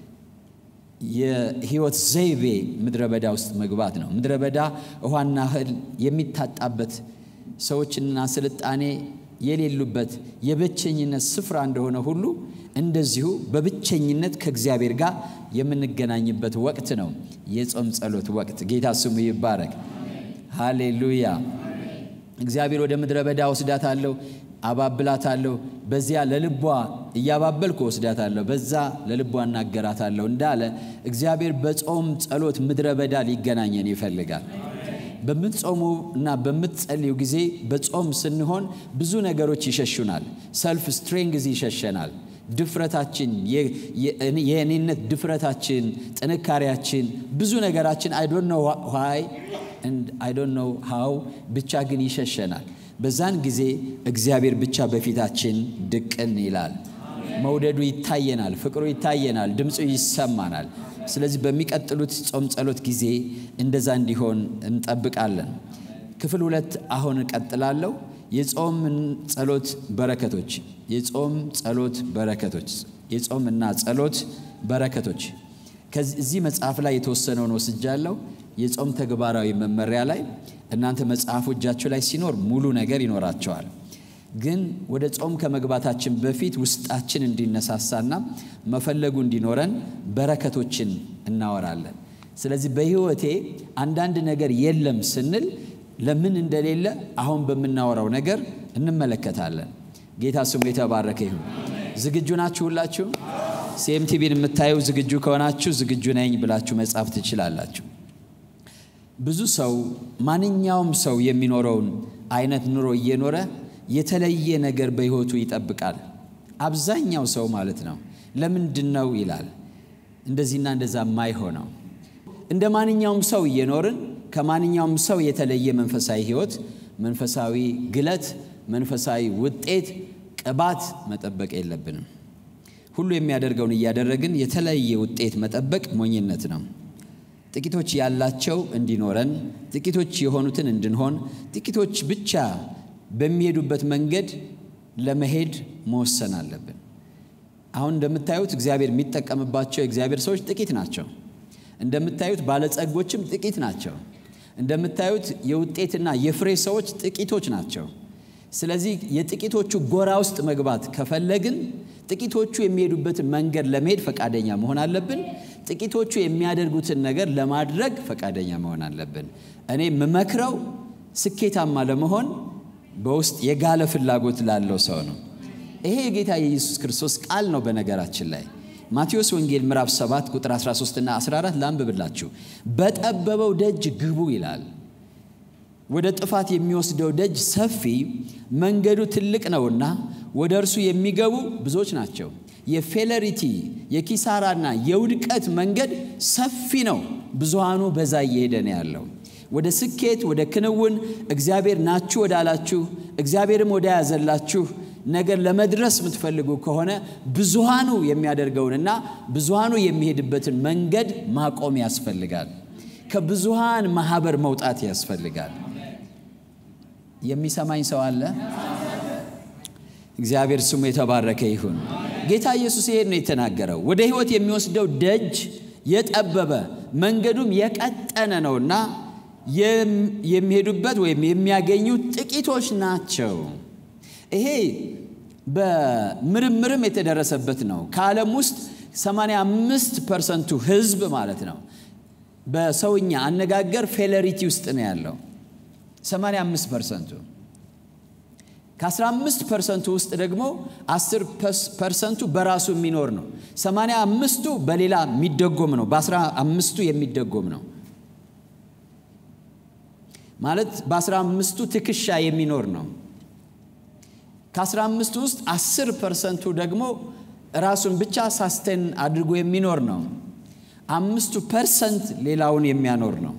Speaker 1: የህይወት ዘይቤ ምድረ በዳ ውስጥ መግባት ነው። ምድረ በዳ ውሃና እህል የሚታጣበት ሰዎችና ስልጣኔ የሌሉበት የብቸኝነት ስፍራ እንደሆነ ሁሉ እንደዚሁ በብቸኝነት ከእግዚአብሔር ጋር የምንገናኝበት ወቅት ነው የጾም ጸሎት ወቅት። ጌታ ስሙ ይባረክ። ሃሌሉያ። እግዚአብሔር ወደ ምድረ በዳ ወስዳታለሁ፣ አባብላታለሁ፣ በዚያ ለልቧ እያባበልኩ ወስዳታለሁ፣ በዛ ለልቧ እናገራታለሁ እንዳለ እግዚአብሔር በጾም ጸሎት ምድረ በዳ ሊገናኘን ይፈልጋል። በምትጾሙ እና በምትጸልዩ ጊዜ በጾም ስንሆን ብዙ ነገሮች ይሸሹናል። ሰልፍ ስትሬንግዝ ይሸሸናል። ድፍረታችን፣ የእኔነት ድፍረታችን፣ ጥንካሬያችን፣ ብዙ ነገራችን አይ ዶንት ኖ ዋይ አይ ዶንት ኖ ሃው ብቻ ግን ይሸሸናል። በዛን ጊዜ እግዚአብሔር ብቻ በፊታችን ድቅን ይላል። መውደዱ ይታየናል፣ ፍቅሩ ይታየናል፣ ድምፁ ይሰማናል። ስለዚህ በሚቀጥሉት ጾም ጸሎት ጊዜ እንደዛ እንዲሆን እንጠብቃለን። ክፍል ሁለት አሁን እቀጥላለሁ። የጾም ጸሎት በረከቶች የጾም ጸሎት በረከቶች የጾም እና ጸሎት በረከቶች ከዚህ መጽሐፍ ላይ የተወሰነውን ወስጃለሁ። የጾም ተግባራዊ መመሪያ ላይ እናንተ መጽሐፉ እጃችሁ ላይ ሲኖር ሙሉ ነገር ይኖራቸዋል። ግን ወደ ጾም ከመግባታችን በፊት ውስጣችን እንዲነሳሳና መፈለጉ እንዲኖረን በረከቶችን እናወራለን። ስለዚህ በሕይወቴ አንዳንድ ነገር የለም ስንል ለምን እንደሌለ አሁን በምናወራው ነገር እንመለከታለን። ጌታ ስሙ የተባረከ ይሁን። ዝግጁ ናችሁ? ሁላችሁ ሲኤምቲቪን የምታዩ ዝግጁ ከሆናችሁ ዝግጁ ነኝ ብላችሁ መጻፍ ትችላላችሁ። ብዙ ሰው ማንኛውም ሰው የሚኖረውን አይነት ኑሮ እየኖረ የተለየ ነገር በሕይወቱ ይጠብቃል። አብዛኛው ሰው ማለት ነው። ለምንድን ነው ይላል እንደዚህና እንደዛ የማይሆነው? እንደ ማንኛውም ሰው እየኖርን ከማንኛውም ሰው የተለየ መንፈሳዊ ሕይወት፣ መንፈሳዊ ግለት፣ መንፈሳዊ ውጤት፣ ቅባት መጠበቅ የለብንም። ሁሉ የሚያደርገውን እያደረግን የተለየ ውጤት መጠበቅ ሞኝነት ነው። ጥቂቶች ያላቸው እንዲኖረን፣ ጥቂቶች የሆኑትን እንድንሆን፣ ጥቂቶች ብቻ በሚሄዱበት መንገድ ለመሄድ መወሰን አለብን። አሁን እንደምታዩት እግዚአብሔር የሚጠቀምባቸው የእግዚአብሔር ሰዎች ጥቂት ናቸው። እንደምታዩት ባለጸጎችም ጥቂት ናቸው። እንደምታዩት የውጤትና የፍሬ ሰዎች ጥቂቶች ናቸው። ስለዚህ የጥቂቶቹ ጎራ ውስጥ መግባት ከፈለግን ጥቂቶቹ የሚሄዱበትን መንገድ ለመሄድ ፈቃደኛ መሆን አለብን። ጥቂቶቹ የሚያደርጉትን ነገር ለማድረግ ፈቃደኛ መሆን አለብን። እኔ የምመክረው ስኬታማ ለመሆን በውስጥ የጋለ ፍላጎት ላለው ሰው ነው። ይሄ የጌታ የኢየሱስ ክርስቶስ ቃል ነው። በነገራችን ላይ ማቴዎስ ወንጌል ምዕራፍ 7 ቁጥር 13 እና 14 ላንብብላችሁ። በጠበበው ደጅ ግቡ ይላል። ወደ ጥፋት የሚወስደው ደጅ ሰፊ መንገዱ ትልቅ ነውና ወደ እርሱ የሚገቡ ብዙዎች ናቸው። የፌለሪቲ የኪሳራና የውድቀት መንገድ ሰፊ ነው፣ ብዙሃኑ በዛ እየሄደ ነው ያለው። ወደ ስኬት ወደ ክንውን እግዚአብሔር ናችሁ ወዳላችሁ እግዚአብሔርም ወደ ያዘላችሁ ነገር ለመድረስ የምትፈልጉ ከሆነ ብዙሃኑ የሚያደርገውንና ብዙሃኑ የሚሄድበትን መንገድ ማቆም ያስፈልጋል። ከብዙሃን ማህበር መውጣት ያስፈልጋል። የሚሰማኝ ሰው አለ? እግዚአብሔር ስሙ የተባረከ ይሁን። ጌታ ኢየሱስ ይሄን ነው የተናገረው። ወደ ሕይወት የሚወስደው ደጅ የጠበበ መንገዱም የቀጠነ ነውና የሚሄዱበት ወይም የሚያገኙት ጥቂቶች ናቸው። ይሄ በምርምርም የተደረሰበት ነው። ከዓለም ውስጥ 85 ፐርሰንቱ ህዝብ ማለት ነው በሰውኛ አነጋገር ፌለሪቲ ውስጥ ነው ያለው 85 ፐርሰንቱ ከ15 ፐርሰንቱ ውስጥ ደግሞ 10 ፐርሰንቱ በራሱ የሚኖር ነው። 85ቱ በሌላ የሚደጎም ነው። በ15ቱ የሚደጎም ነው ማለት በ15ቱ ትከሻ የሚኖር ነው። ከ15 ውስጥ 10 ፐርሰንቱ ደግሞ ራሱን ብቻ ሳስቴን አድርጎ የሚኖር ነው። አምስቱ ፐርሰንት ሌላውን የሚያኖር ነው።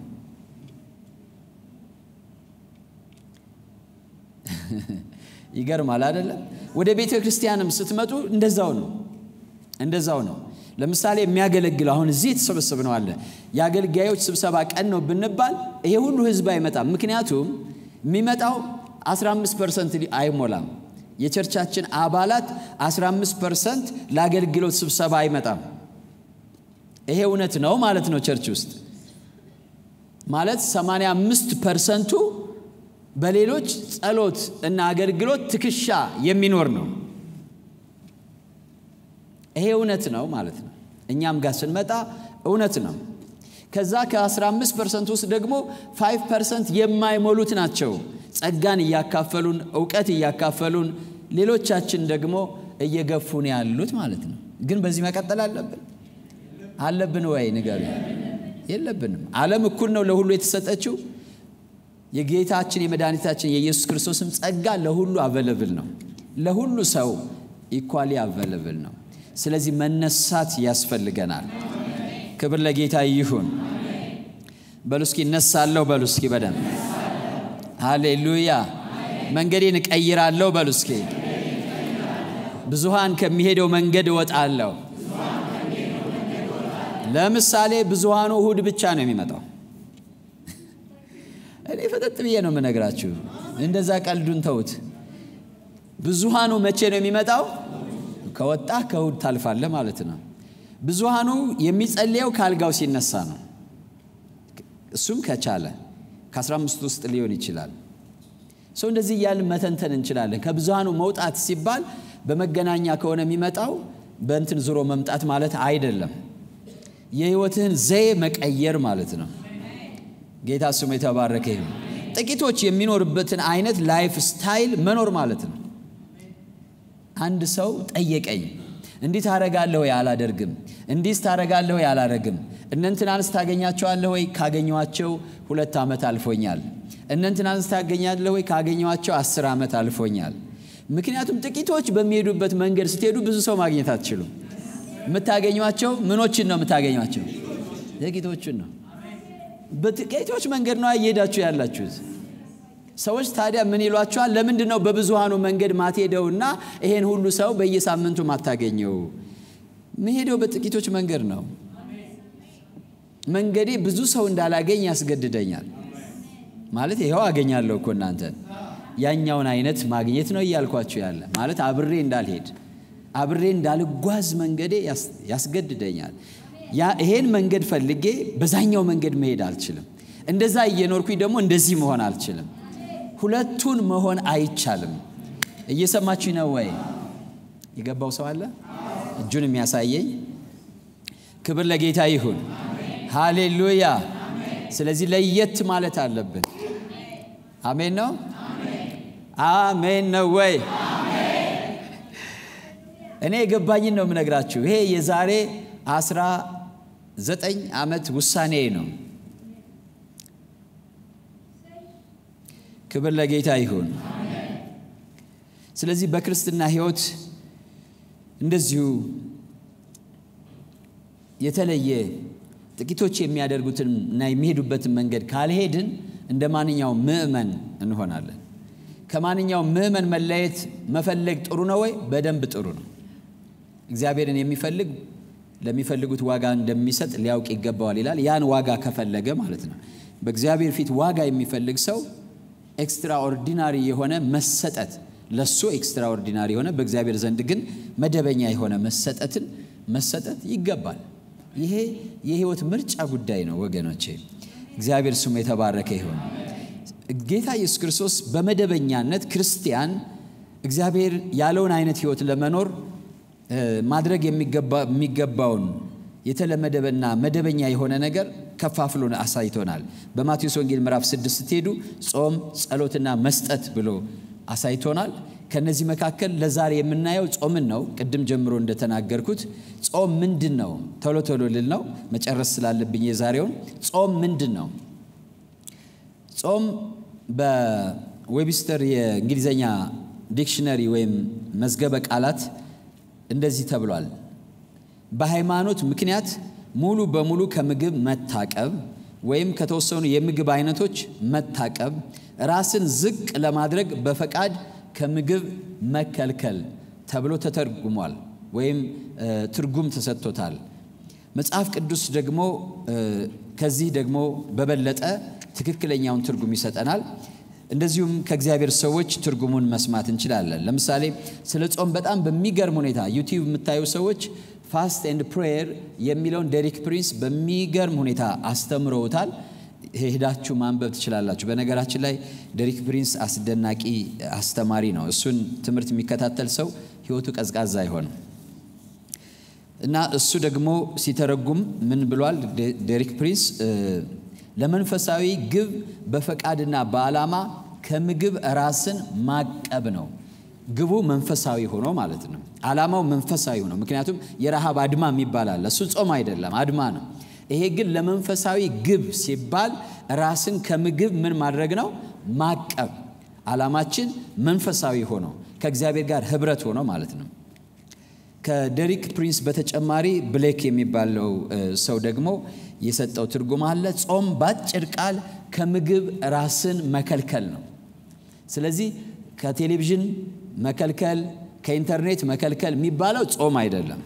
Speaker 1: ይገርማል አይደለም? ወደ ቤተ ክርስቲያንም ስትመጡ እንደዛው ነው፣ እንደዛው ነው። ለምሳሌ የሚያገለግል አሁን እዚህ የተሰበሰብ ነው አለ የአገልጋዮች ስብሰባ ቀን ነው ብንባል ይሄ ሁሉ ህዝብ አይመጣም። ምክንያቱም የሚመጣው 15 ፐርሰንት አይሞላም። የቸርቻችን አባላት 15 ፐርሰንት ለአገልግሎት ስብሰባ አይመጣም። ይሄ እውነት ነው ማለት ነው። ቸርች ውስጥ ማለት 85 ፐርሰንቱ በሌሎች ጸሎት እና አገልግሎት ትከሻ የሚኖር ነው። ይሄ እውነት ነው ማለት ነው። እኛም ጋር ስንመጣ እውነት ነው። ከዛ ከ15 ፐርሰንት ውስጥ ደግሞ 5 ፐርሰንት የማይሞሉት ናቸው ጸጋን እያካፈሉን እውቀት እያካፈሉን ሌሎቻችን ደግሞ እየገፉን ያሉት ማለት ነው። ግን በዚህ መቀጠል አለብን አለብን ወይ ንገሩ? የለብንም። ዓለም እኩል ነው ለሁሉ የተሰጠችው። የጌታችን የመድኃኒታችን የኢየሱስ ክርስቶስም ጸጋ ለሁሉ አቨለብል ነው። ለሁሉ ሰው ኢኳሊ አቨለብል ነው። ስለዚህ መነሳት ያስፈልገናል። ክብር ለጌታ ይሁን። በሉ እስኪ እነሳለሁ በሉ እስኪ በደንብ ሃሌሉያ። መንገዴን እቀይራለሁ በሉ እስኪ። ብዙሃን ከሚሄደው መንገድ እወጣለሁ። ለምሳሌ ብዙሃኑ እሁድ ብቻ ነው የሚመጣው። እኔ ፈጠጥ ብዬ ነው የምነግራችሁ። እንደዛ ቀልዱን ተውት። ብዙሃኑ መቼ ነው የሚመጣው? ከወጣ ከእሁድ ታልፋለህ ማለት ነው። ብዙሃኑ የሚጸልየው ከአልጋው ሲነሳ ነው። እሱም ከቻለ ከ15 ውስጥ ሊሆን ይችላል። ሰው እንደዚህ እያልን መተንተን እንችላለን። ከብዙሃኑ መውጣት ሲባል በመገናኛ ከሆነ የሚመጣው በእንትን ዙሮ መምጣት ማለት አይደለም። የህይወትህን ዘዬ መቀየር ማለት ነው። ጌታ ስሙ የተባረከ ይሁን። ጥቂቶች የሚኖርበትን አይነት ላይፍ ስታይል መኖር ማለት ነው። አንድ ሰው ጠየቀኝ፣ እንዲህ ታረጋለህ ወይ? አላደርግም። እንዲህስ ታረጋለህ ወይ? አላደርግም። እነንትናንስ ታገኛቸዋለህ ወይ? ካገኘኋቸው ሁለት ዓመት አልፎኛል። እነንትናንስ ታገኛለህ ወይ? ካገኘኋቸው አስር ዓመት አልፎኛል። ምክንያቱም ጥቂቶች በሚሄዱበት መንገድ ስትሄዱ ብዙ ሰው ማግኘት አትችሉም። የምታገኟቸው ምኖችን ነው የምታገኟቸው? ጥቂቶችን ነው። በጥቂቶች መንገድ ነው እየሄዳችሁ ያላችሁት። ሰዎች ታዲያ ምን ይሏቸዋል? ለምንድን ነው በብዙሃኑ መንገድ ማትሄደውና ይሄን ሁሉ ሰው በየሳምንቱ ማታገኘው? መሄደው በጥቂቶች መንገድ ነው። መንገዴ ብዙ ሰው እንዳላገኝ ያስገድደኛል። ማለት ይኸው አገኛለሁ እኮ እናንተን ያኛውን አይነት ማግኘት ነው እያልኳችሁ ያለ ማለት አብሬ እንዳልሄድ አብሬ እንዳልጓዝ መንገዴ ያስገድደኛል። ይሄን መንገድ ፈልጌ በዛኛው መንገድ መሄድ አልችልም። እንደዛ እየኖርኩኝ ደግሞ እንደዚህ መሆን አልችልም። ሁለቱን መሆን አይቻልም። እየሰማችሁ ነው ወይ? የገባው ሰው አለ? እጁን የሚያሳየኝ ክብር ለጌታ ይሁን። ሃሌሉያ። ስለዚህ ለየት ማለት አለብን። አሜን ነው። አሜን ነው ወይ? እኔ የገባኝን ነው የምነግራችሁ። ይሄ የዛሬ አስራ ዘጠኝ ዓመት ውሳኔ ነው። ክብር ለጌታ ይሁን። ስለዚህ በክርስትና ሕይወት እንደዚሁ የተለየ ጥቂቶች የሚያደርጉትን እና የሚሄዱበትን መንገድ ካልሄድን እንደ ማንኛውም ምዕመን እንሆናለን። ከማንኛውም ምዕመን መለየት መፈለግ ጥሩ ነው ወይ? በደንብ ጥሩ ነው። እግዚአብሔርን የሚፈልግ ለሚፈልጉት ዋጋ እንደሚሰጥ ሊያውቅ ይገባዋል ይላል። ያን ዋጋ ከፈለገ ማለት ነው። በእግዚአብሔር ፊት ዋጋ የሚፈልግ ሰው ኤክስትራኦርዲናሪ የሆነ መሰጠት ለሱ ኤክስትራኦርዲናሪ የሆነ በእግዚአብሔር ዘንድ ግን መደበኛ የሆነ መሰጠትን መሰጠት ይገባል። ይሄ የህይወት ምርጫ ጉዳይ ነው ወገኖቼ። እግዚአብሔር ስሙ የተባረከ ይሁን። ጌታ ኢየሱስ ክርስቶስ በመደበኛነት ክርስቲያን እግዚአብሔር ያለውን አይነት ህይወት ለመኖር ማድረግ የሚገባውን የተለመደበና መደበኛ የሆነ ነገር ከፋፍሎ አሳይቶናል። በማቴዎስ ወንጌል ምዕራፍ ስድስት ስትሄዱ ጾም፣ ጸሎትና መስጠት ብሎ አሳይቶናል። ከነዚህ መካከል ለዛሬ የምናየው ጾምን ነው። ቅድም ጀምሮ እንደተናገርኩት ጾም ምንድን ነው? ቶሎ ቶሎ ልል ነው መጨረስ ስላለብኝ የዛሬውን ጾም ምንድን ነው? ጾም በዌብስተር የእንግሊዝኛ ዲክሽነሪ ወይም መዝገበ ቃላት እንደዚህ ተብሏል። በሃይማኖት ምክንያት ሙሉ በሙሉ ከምግብ መታቀብ ወይም ከተወሰኑ የምግብ አይነቶች መታቀብ፣ ራስን ዝቅ ለማድረግ በፈቃድ ከምግብ መከልከል ተብሎ ተተርጉሟል ወይም ትርጉም ተሰጥቶታል። መጽሐፍ ቅዱስ ደግሞ ከዚህ ደግሞ በበለጠ ትክክለኛውን ትርጉም ይሰጠናል። እንደዚሁም ከእግዚአብሔር ሰዎች ትርጉሙን መስማት እንችላለን። ለምሳሌ ስለ ጾም በጣም በሚገርም ሁኔታ ዩቲዩብ የምታዩ ሰዎች ፋስት ኤንድ ፕሬየር የሚለውን ዴሪክ ፕሪንስ በሚገርም ሁኔታ አስተምረውታል። ሄዳችሁ ማንበብ ትችላላችሁ። በነገራችን ላይ ዴሪክ ፕሪንስ አስደናቂ አስተማሪ ነው። እሱን ትምህርት የሚከታተል ሰው ሕይወቱ ቀዝቃዛ አይሆንም እና እሱ ደግሞ ሲተረጉም ምን ብሏል? ዴሪክ ፕሪንስ ለመንፈሳዊ ግብ በፈቃድና በዓላማ ከምግብ ራስን ማቀብ ነው። ግቡ መንፈሳዊ ሆኖ ማለት ነው። ዓላማው መንፈሳዊ ሆኖ ምክንያቱም የረሃብ አድማ የሚባል አለ። እሱ ጾም አይደለም፣ አድማ ነው። ይሄ ግን ለመንፈሳዊ ግብ ሲባል ራስን ከምግብ ምን ማድረግ ነው? ማቀብ። ዓላማችን መንፈሳዊ ሆኖ ከእግዚአብሔር ጋር ህብረት ሆኖ ማለት ነው። ከዴሪክ ፕሪንስ በተጨማሪ ብሌክ የሚባለው ሰው ደግሞ የሰጠው ትርጉም አለ። ጾም በአጭር ቃል ከምግብ ራስን መከልከል ነው። ስለዚህ ከቴሌቪዥን መከልከል፣ ከኢንተርኔት መከልከል የሚባለው ጾም አይደለም።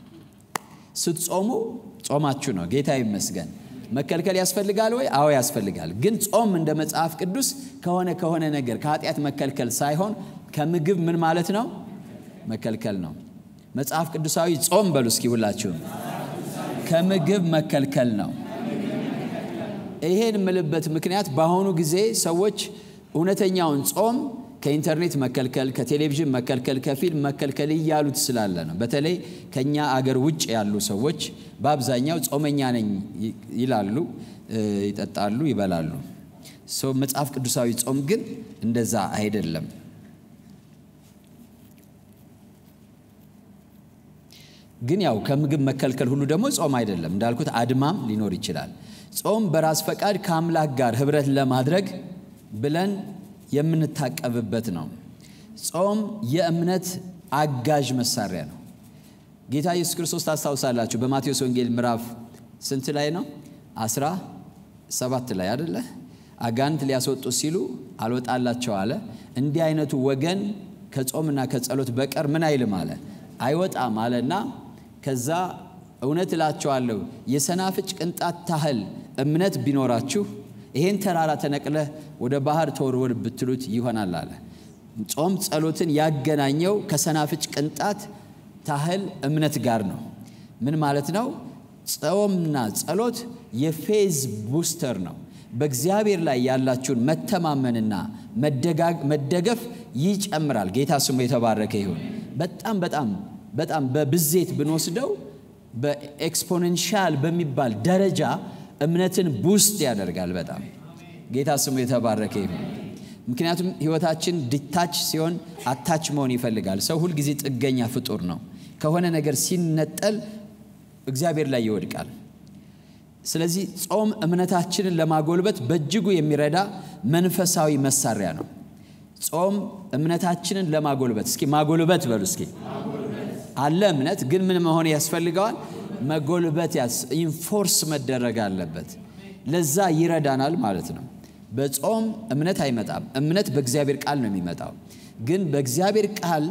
Speaker 1: ስትጾሙ ጾማችሁ ነው። ጌታ ይመስገን። መከልከል ያስፈልጋል ወይ? አዎ ያስፈልጋል። ግን ጾም እንደ መጽሐፍ ቅዱስ ከሆነ ከሆነ ነገር ከኃጢአት መከልከል ሳይሆን ከምግብ ምን ማለት ነው? መከልከል ነው። መጽሐፍ ቅዱሳዊ ጾም በሉ እስኪ ሁላችሁም ከምግብ መከልከል ነው። ይሄን የምልበት ምክንያት በአሁኑ ጊዜ ሰዎች እውነተኛውን ጾም ከኢንተርኔት መከልከል፣ ከቴሌቪዥን መከልከል፣ ከፊልም መከልከል እያሉት ስላለ ነው። በተለይ ከኛ አገር ውጭ ያሉ ሰዎች በአብዛኛው ጾመኛ ነኝ ይላሉ፣ ይጠጣሉ፣ ይበላሉ። ሰው መጽሐፍ ቅዱሳዊ ጾም ግን እንደዛ አይደለም። ግን ያው ከምግብ መከልከል ሁሉ ደግሞ ጾም አይደለም። እንዳልኩት አድማም ሊኖር ይችላል። ጾም በራስ ፈቃድ ከአምላክ ጋር ህብረት ለማድረግ ብለን የምንታቀብበት ነው። ጾም የእምነት አጋዥ መሳሪያ ነው። ጌታ ኢየሱስ ክርስቶስ ታስታውሳላችሁ፣ በማቴዎስ ወንጌል ምዕራፍ ስንት ላይ ነው? አስራ ሰባት ላይ አደለ? አጋንንት ሊያስወጡ ሲሉ አልወጣላቸው አለ። እንዲህ አይነቱ ወገን ከጾምና ከጸሎት በቀር ምን አይልም አለ አይወጣም አለና ከዛ እውነት እላችኋለሁ የሰናፍጭ ቅንጣት ታህል እምነት ቢኖራችሁ ይሄን ተራራ ተነቅለህ ወደ ባህር ተወርወር ብትሉት ይሆናል አለ። ጾም ጸሎትን ያገናኘው ከሰናፍጭ ቅንጣት ታህል እምነት ጋር ነው። ምን ማለት ነው? ጾምና ጸሎት የፌዝ ቡስተር ነው። በእግዚአብሔር ላይ ያላችሁን መተማመንና መደገፍ ይጨምራል። ጌታ ስሙ የተባረከ ይሁን። በጣም በጣም በጣም በብዜት ብንወስደው በኤክስፖኔንሻል በሚባል ደረጃ እምነትን ቡስት ያደርጋል። በጣም ጌታ ስሙ የተባረከ ይሁን። ምክንያቱም ህይወታችን ዲታች ሲሆን አታች መሆን ይፈልጋል። ሰው ሁልጊዜ ጥገኛ ፍጡር ነው። ከሆነ ነገር ሲነጠል እግዚአብሔር ላይ ይወድቃል። ስለዚህ ጾም እምነታችንን ለማጎልበት በእጅጉ የሚረዳ መንፈሳዊ መሳሪያ ነው። ጾም እምነታችንን ለማጎልበት እስኪ ማጎልበት በሉ እስኪ አለ እምነት ግን ምን መሆን ያስፈልገዋል? መጎልበት ኢንፎርስ መደረግ አለበት። ለዛ ይረዳናል ማለት ነው። በጾም እምነት አይመጣም። እምነት በእግዚአብሔር ቃል ነው የሚመጣው። ግን በእግዚአብሔር ቃል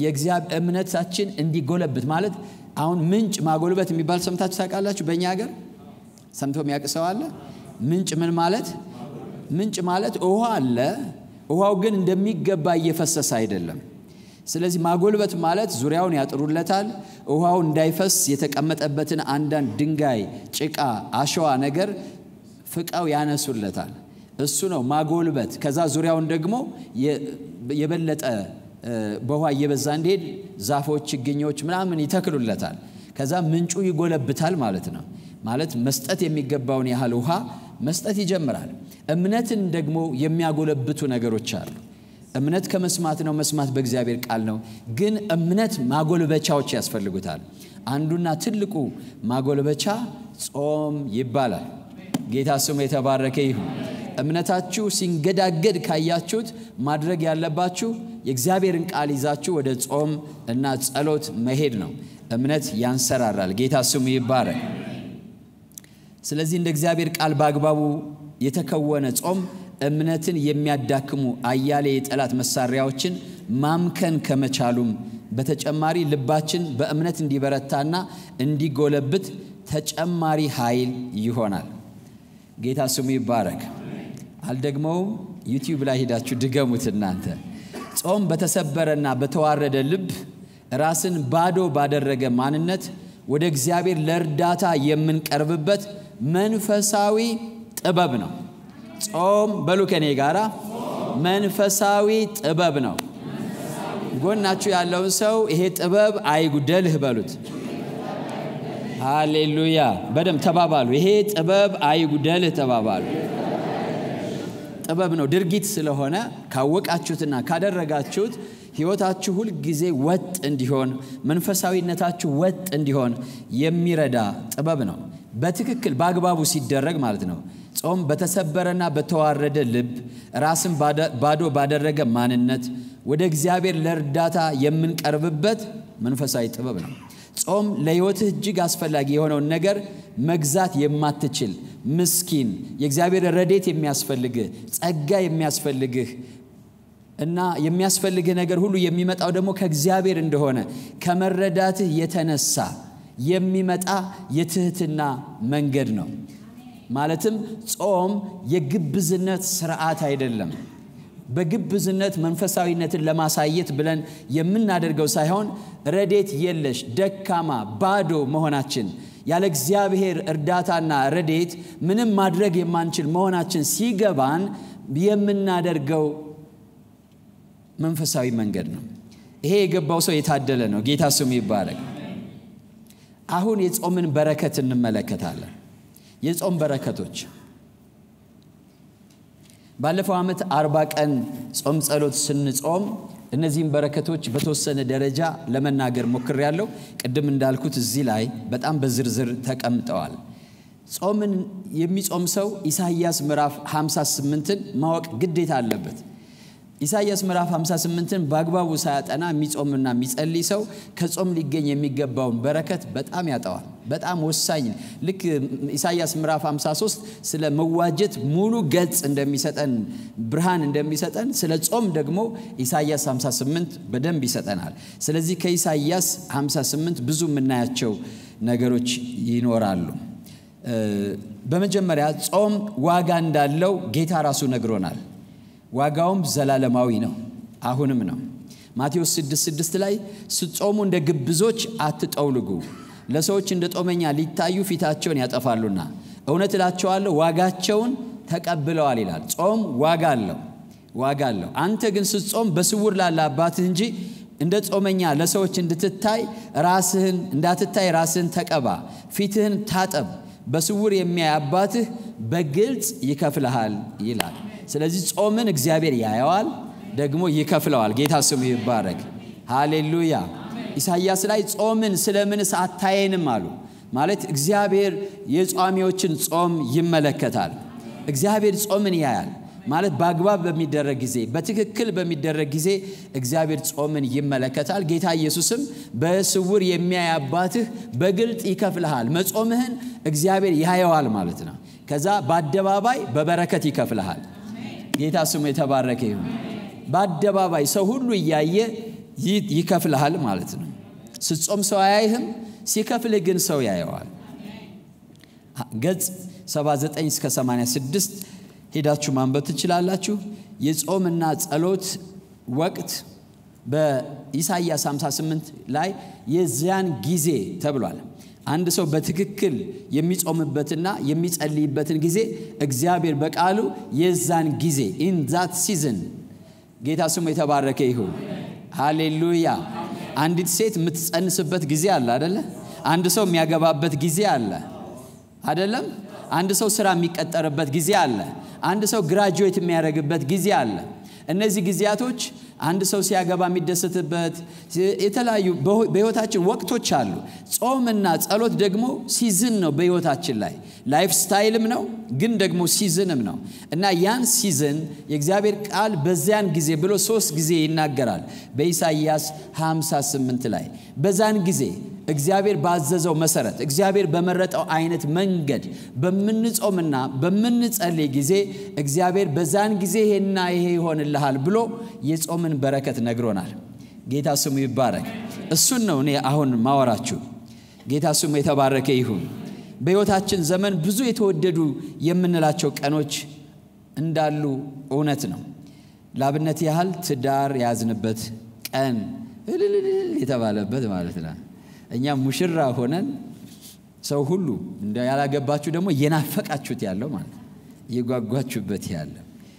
Speaker 1: እምነታችን እንዲጎለብት ማለት አሁን ምንጭ ማጎልበት የሚባል ሰምታችሁ ታውቃላችሁ? በእኛ ሀገር ሰምቶ የሚያውቅ ሰው አለ? ምንጭ ምን ማለት? ምንጭ ማለት ውሃ አለ። ውሃው ግን እንደሚገባ እየፈሰሰ አይደለም። ስለዚህ ማጎልበት ማለት ዙሪያውን ያጥሩለታል። ውሃው እንዳይፈስ የተቀመጠበትን አንዳንድ ድንጋይ፣ ጭቃ፣ አሸዋ ነገር ፍቃው ያነሱለታል። እሱ ነው ማጎልበት። ከዛ ዙሪያውን ደግሞ የበለጠ በውሃ እየበዛ እንዲሄድ ዛፎች፣ ችግኞች ምናምን ይተክሉለታል። ከዛ ምንጩ ይጎለብታል ማለት ነው። ማለት መስጠት የሚገባውን ያህል ውሃ መስጠት ይጀምራል። እምነትን ደግሞ የሚያጎለብቱ ነገሮች አሉ። እምነት ከመስማት ነው፣ መስማት በእግዚአብሔር ቃል ነው። ግን እምነት ማጎልበቻዎች ያስፈልጉታል። አንዱና ትልቁ ማጎልበቻ ጾም ይባላል። ጌታ ስሙ የተባረከ ይሁን። እምነታችሁ ሲንገዳገድ ካያችሁት ማድረግ ያለባችሁ የእግዚአብሔርን ቃል ይዛችሁ ወደ ጾም እና ጸሎት መሄድ ነው። እምነት ያንሰራራል። ጌታ ስሙ ይባረክ። ስለዚህ እንደ እግዚአብሔር ቃል በአግባቡ የተከወነ ጾም እምነትን የሚያዳክሙ አያሌ የጠላት መሳሪያዎችን ማምከን ከመቻሉም በተጨማሪ ልባችን በእምነት እንዲበረታና እንዲጎለብት ተጨማሪ ኃይል ይሆናል። ጌታ ስሙ ይባረክ። አልደግመውም። ዩቲዩብ ላይ ሄዳችሁ ድገሙት እናንተ። ጾም በተሰበረና በተዋረደ ልብ ራስን ባዶ ባደረገ ማንነት ወደ እግዚአብሔር ለእርዳታ የምንቀርብበት መንፈሳዊ ጥበብ ነው። ጾም በሉ ከኔ ጋራ መንፈሳዊ ጥበብ ነው። ጎናችሁ ያለውን ሰው ይሄ ጥበብ አይጉደልህ በሉት። ሃሌሉያ! በደም ተባባሉ። ይሄ ጥበብ አይጉደልህ ተባባሉ። ጥበብ ነው፣ ድርጊት ስለሆነ ካወቃችሁትና ካደረጋችሁት ሕይወታችሁ ሁል ጊዜ ወጥ እንዲሆን መንፈሳዊነታችሁ ወጥ እንዲሆን የሚረዳ ጥበብ ነው። በትክክል በአግባቡ ሲደረግ ማለት ነው። ጾም በተሰበረና በተዋረደ ልብ ራስን ባዶ ባደረገ ማንነት ወደ እግዚአብሔር ለእርዳታ የምንቀርብበት መንፈሳዊ ጥበብ ነው። ጾም ለሕይወትህ እጅግ አስፈላጊ የሆነውን ነገር መግዛት የማትችል ምስኪን፣ የእግዚአብሔር ረዴት የሚያስፈልግህ ጸጋ የሚያስፈልግህ እና የሚያስፈልግህ ነገር ሁሉ የሚመጣው ደግሞ ከእግዚአብሔር እንደሆነ ከመረዳትህ የተነሳ የሚመጣ የትህትና መንገድ ነው። ማለትም ጾም የግብዝነት ስርዓት አይደለም። በግብዝነት መንፈሳዊነትን ለማሳየት ብለን የምናደርገው ሳይሆን ረዴት የለሽ ደካማ፣ ባዶ መሆናችን ያለ እግዚአብሔር እርዳታና ረዴት ምንም ማድረግ የማንችል መሆናችን ሲገባን የምናደርገው መንፈሳዊ መንገድ ነው። ይሄ የገባው ሰው የታደለ ነው። ጌታ ስሙ ይባረክ። አሁን የጾምን በረከት እንመለከታለን። የጾም በረከቶች ባለፈው ዓመት አርባ ቀን ጾም ጸሎት ስንጾም እነዚህም በረከቶች በተወሰነ ደረጃ ለመናገር ሞክሬያለሁ። ቅድም እንዳልኩት እዚህ ላይ በጣም በዝርዝር ተቀምጠዋል። ጾምን የሚጾም ሰው ኢሳይያስ ምዕራፍ 58ን ማወቅ ግዴታ አለበት። ኢሳይያስ ምዕራፍ 58ን በአግባቡ ሳያጠና የሚጾምና የሚጸልይ ሰው ከጾም ሊገኝ የሚገባውን በረከት በጣም ያጠዋል። በጣም ወሳኝ ልክ ኢሳይያስ ምዕራፍ 53 ስለ መዋጀት ሙሉ ገጽ እንደሚሰጠን ብርሃን እንደሚሰጠን ስለ ጾም ደግሞ ኢሳይያስ 58 በደንብ ይሰጠናል። ስለዚህ ከኢሳይያስ 58 ብዙ የምናያቸው ነገሮች ይኖራሉ። በመጀመሪያ ጾም ዋጋ እንዳለው ጌታ ራሱ ነግሮናል። ዋጋውም ዘላለማዊ ነው፣ አሁንም ነው። ማቴዎስ 6:6 ላይ ስትጾሙ እንደ ግብዞች አትጠውልጉ፣ ለሰዎች እንደ ጦመኛ ሊታዩ ፊታቸውን ያጠፋሉና እውነት እላቸዋለሁ ዋጋቸውን ተቀብለዋል ይላል። ጾም ዋጋ አለው፣ ዋጋ አለው። አንተ ግን ስትጾም በስውር ላለ አባትህ እንጂ እንደ ጾመኛ ለሰዎች እንድትታይ ራስህን እንዳትታይ ራስህን ተቀባ፣ ፊትህን ታጠብ፣ በስውር የሚያይ አባትህ በግልጽ ይከፍልሃል ይላል። ስለዚህ ጾምን እግዚአብሔር ያየዋል፣ ደግሞ ይከፍለዋል። ጌታ ስሙ ይባረክ። ሃሌሉያ። ኢሳይያስ ላይ ጾምን ስለምንስ አታየንም አሉ። ማለት እግዚአብሔር የጿሚዎችን ጾም ይመለከታል። እግዚአብሔር ጾምን ያያል ማለት በአግባብ በሚደረግ ጊዜ በትክክል በሚደረግ ጊዜ እግዚአብሔር ጾምን ይመለከታል። ጌታ ኢየሱስም በስውር የሚያይ አባትህ በግልጥ ይከፍልሃል። መጾምህን እግዚአብሔር ያየዋል ማለት ነው። ከዛ በአደባባይ በበረከት ይከፍልሃል። ጌታ ስሙ የተባረከ ይሁን። በአደባባይ ሰው ሁሉ እያየ ይከፍልሃል ማለት ነው። ስትጾም ሰው አያይህም፣ ሲከፍልህ ግን ሰው ያየዋል። ገጽ 79 እስከ 86 ሄዳችሁ ማንበብ ትችላላችሁ። የጾምና ጸሎት ወቅት በኢሳይያስ 58 ላይ የዚያን ጊዜ ተብሏል። አንድ ሰው በትክክል የሚጾምበትና የሚጸልይበትን ጊዜ እግዚአብሔር በቃሉ የዛን ጊዜ ኢን ዛት ሲዝን ጌታ ስሙ የተባረከ ይሁን። ሃሌሉያ። አንዲት ሴት የምትጸንስበት ጊዜ አለ አደለ? አንድ ሰው የሚያገባበት ጊዜ አለ አደለም? አንድ ሰው ስራ የሚቀጠርበት ጊዜ አለ። አንድ ሰው ግራጁዌት የሚያደርግበት ጊዜ አለ። እነዚህ ጊዜያቶች አንድ ሰው ሲያገባ የሚደሰትበት የተለያዩ በህይወታችን ወቅቶች አሉ። ጾምና ጸሎት ደግሞ ሲዝን ነው በህይወታችን ላይ ላይፍ ስታይልም ነው፣ ግን ደግሞ ሲዝንም ነው እና ያን ሲዝን የእግዚአብሔር ቃል በዚያን ጊዜ ብሎ ሶስት ጊዜ ይናገራል በኢሳይያስ 58 ላይ በዛን ጊዜ እግዚአብሔር ባዘዘው መሰረት እግዚአብሔር በመረጠው አይነት መንገድ በምንጾምና በምንጸልይ ጊዜ እግዚአብሔር በዛን ጊዜ ይሄና ይሄ ይሆንልሃል ብሎ የጾምን በረከት ነግሮናል። ጌታ ስሙ ይባረክ። እሱን ነው እኔ አሁን ማወራችሁ። ጌታ ስሙ የተባረከ ይሁን። በሕይወታችን ዘመን ብዙ የተወደዱ የምንላቸው ቀኖች እንዳሉ እውነት ነው። ላብነት ያህል ትዳር የያዝንበት ቀን እልልልል የተባለበት ማለት ነው። እኛም ሙሽራ ሆነን ሰው ሁሉ እንደ ያላገባችሁ ደግሞ እየናፈቃችሁት ያለው ማለት እየጓጓችሁበት ያለ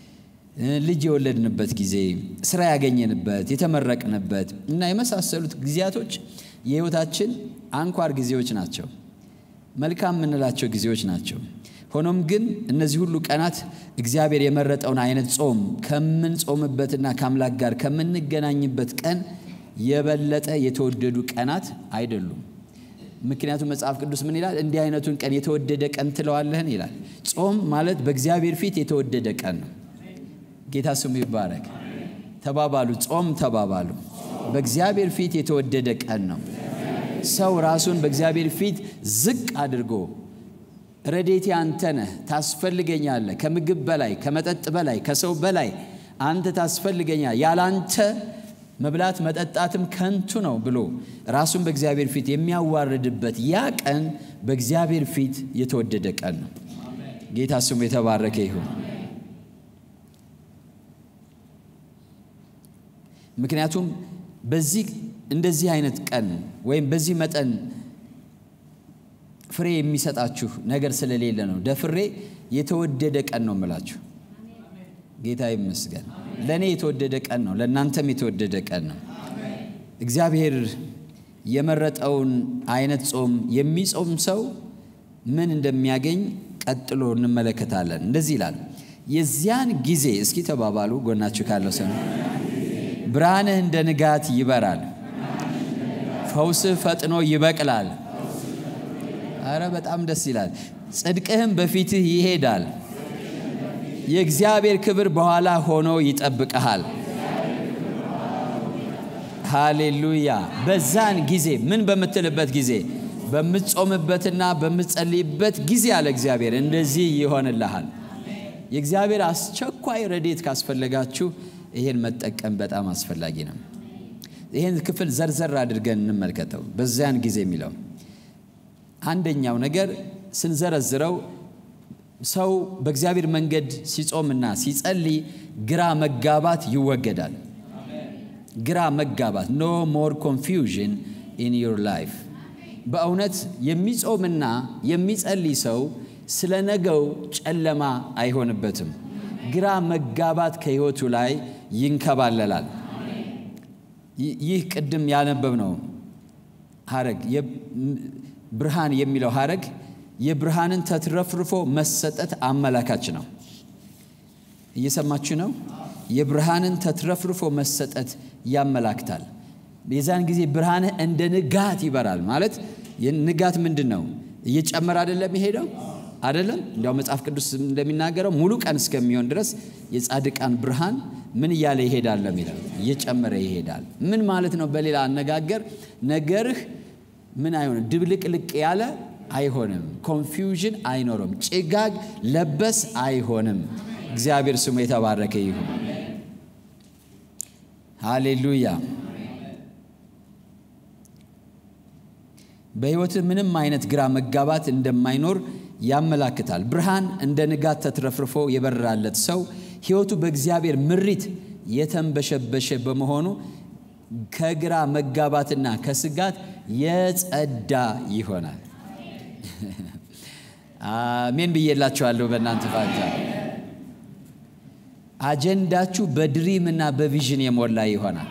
Speaker 1: ልጅ የወለድንበት ጊዜ፣ ስራ ያገኘንበት፣ የተመረቅንበት እና የመሳሰሉት ጊዜያቶች የሕይወታችን አንኳር ጊዜዎች ናቸው። መልካም የምንላቸው ጊዜዎች ናቸው። ሆኖም ግን እነዚህ ሁሉ ቀናት እግዚአብሔር የመረጠውን አይነት ጾም ከምንጾምበትና ከአምላክ ጋር ከምንገናኝበት ቀን የበለጠ የተወደዱ ቀናት አይደሉም። ምክንያቱም መጽሐፍ ቅዱስ ምን ይላል? እንዲህ አይነቱን ቀን የተወደደ ቀን ትለዋለህን ይላል። ጾም ማለት በእግዚአብሔር ፊት የተወደደ ቀን ነው። ጌታ ስሙ ይባረክ። ተባባሉ፣ ጾም ተባባሉ። በእግዚአብሔር ፊት የተወደደ ቀን ነው። ሰው ራሱን በእግዚአብሔር ፊት ዝቅ አድርጎ ረዴቴ አንተ ነህ፣ ታስፈልገኛለህ፣ ከምግብ በላይ ከመጠጥ በላይ ከሰው በላይ አንተ ታስፈልገኛል፣ ያላንተ መብላት መጠጣትም ከንቱ ነው ብሎ ራሱን በእግዚአብሔር ፊት የሚያዋርድበት ያ ቀን በእግዚአብሔር ፊት የተወደደ ቀን ነው። ጌታ ስሙ የተባረከ ይሁን። ምክንያቱም በዚህ እንደዚህ አይነት ቀን ወይም በዚህ መጠን ፍሬ የሚሰጣችሁ ነገር ስለሌለ ነው። ደፍሬ የተወደደ ቀን ነው የምላችሁ። ጌታ ይመስገን። ለእኔ የተወደደ ቀን ነው፣ ለእናንተም የተወደደ ቀን ነው። እግዚአብሔር የመረጠውን አይነት ጾም የሚጾም ሰው ምን እንደሚያገኝ ቀጥሎ እንመለከታለን። እንደዚህ ይላል፣ የዚያን ጊዜ እስኪ ተባባሉ፣ ጎናችሁ ካለው ሰው ብርሃንህ እንደ ንጋት ይበራል፣ ፈውስህ ፈጥኖ ይበቅላል። አረ በጣም ደስ ይላል። ጽድቅህም በፊትህ ይሄዳል። የእግዚአብሔር ክብር በኋላ ሆኖ ይጠብቀሃል። ሃሌሉያ። በዛን ጊዜ ምን በምትልበት ጊዜ በምትጾምበትና በምትጸልይበት ጊዜ አለ እግዚአብሔር እንደዚህ ይሆንልሃል። የእግዚአብሔር አስቸኳይ ረድኤት ካስፈለጋችሁ ይሄን መጠቀም በጣም አስፈላጊ ነው። ይህን ክፍል ዘርዘር አድርገን እንመልከተው። በዚያን ጊዜ የሚለው አንደኛው ነገር ስንዘረዝረው ሰው በእግዚአብሔር መንገድ ሲጾምና ሲጸልይ ግራ መጋባት ይወገዳል። ግራ መጋባት ኖ ሞር ኮንፊውዥን ኢን ዩር ላይፍ። በእውነት የሚጾምና የሚጸልይ ሰው ስለ ነገው ጨለማ አይሆንበትም። ግራ መጋባት ከሕይወቱ ላይ ይንከባለላል። ይህ ቅድም ያነበብነው ሐረግ ብርሃን የሚለው ሐረግ የብርሃንን ተትረፍርፎ መሰጠት አመላካች ነው። እየሰማችሁ ነው? የብርሃንን ተትረፍርፎ መሰጠት ያመላክታል። የዛን ጊዜ ብርሃንህ እንደ ንጋት ይበራል። ማለት ንጋት ምንድን ነው? እየጨመረ አይደለም የሄደው አይደለም። እንዲያው መጽሐፍ ቅዱስ እንደሚናገረው ሙሉ ቀን እስከሚሆን ድረስ የጻድቃን ብርሃን ምን እያለ ይሄዳል የሚለው እየጨመረ ይሄዳል። ምን ማለት ነው? በሌላ አነጋገር ነገርህ ምን አይሆንም፣ ድብልቅልቅ ያለ አይሆንም። ኮንፊውዥን አይኖርም። ጭጋግ ለበስ አይሆንም። እግዚአብሔር ስሙ የተባረከ ይሁን። ሃሌሉያ። በሕይወትህ ምንም አይነት ግራ መጋባት እንደማይኖር ያመላክታል። ብርሃን እንደ ንጋት ተትረፍርፎ የበራለት ሰው ሕይወቱ በእግዚአብሔር ምሪት የተንበሸበሸ በመሆኑ ከግራ መጋባትና ከስጋት የጸዳ ይሆናል። አሜን ብዬላችኋለሁ። በእናንተ ፋንታ አጀንዳችሁ በድሪም እና በቪዥን የሞላ ይሆናል።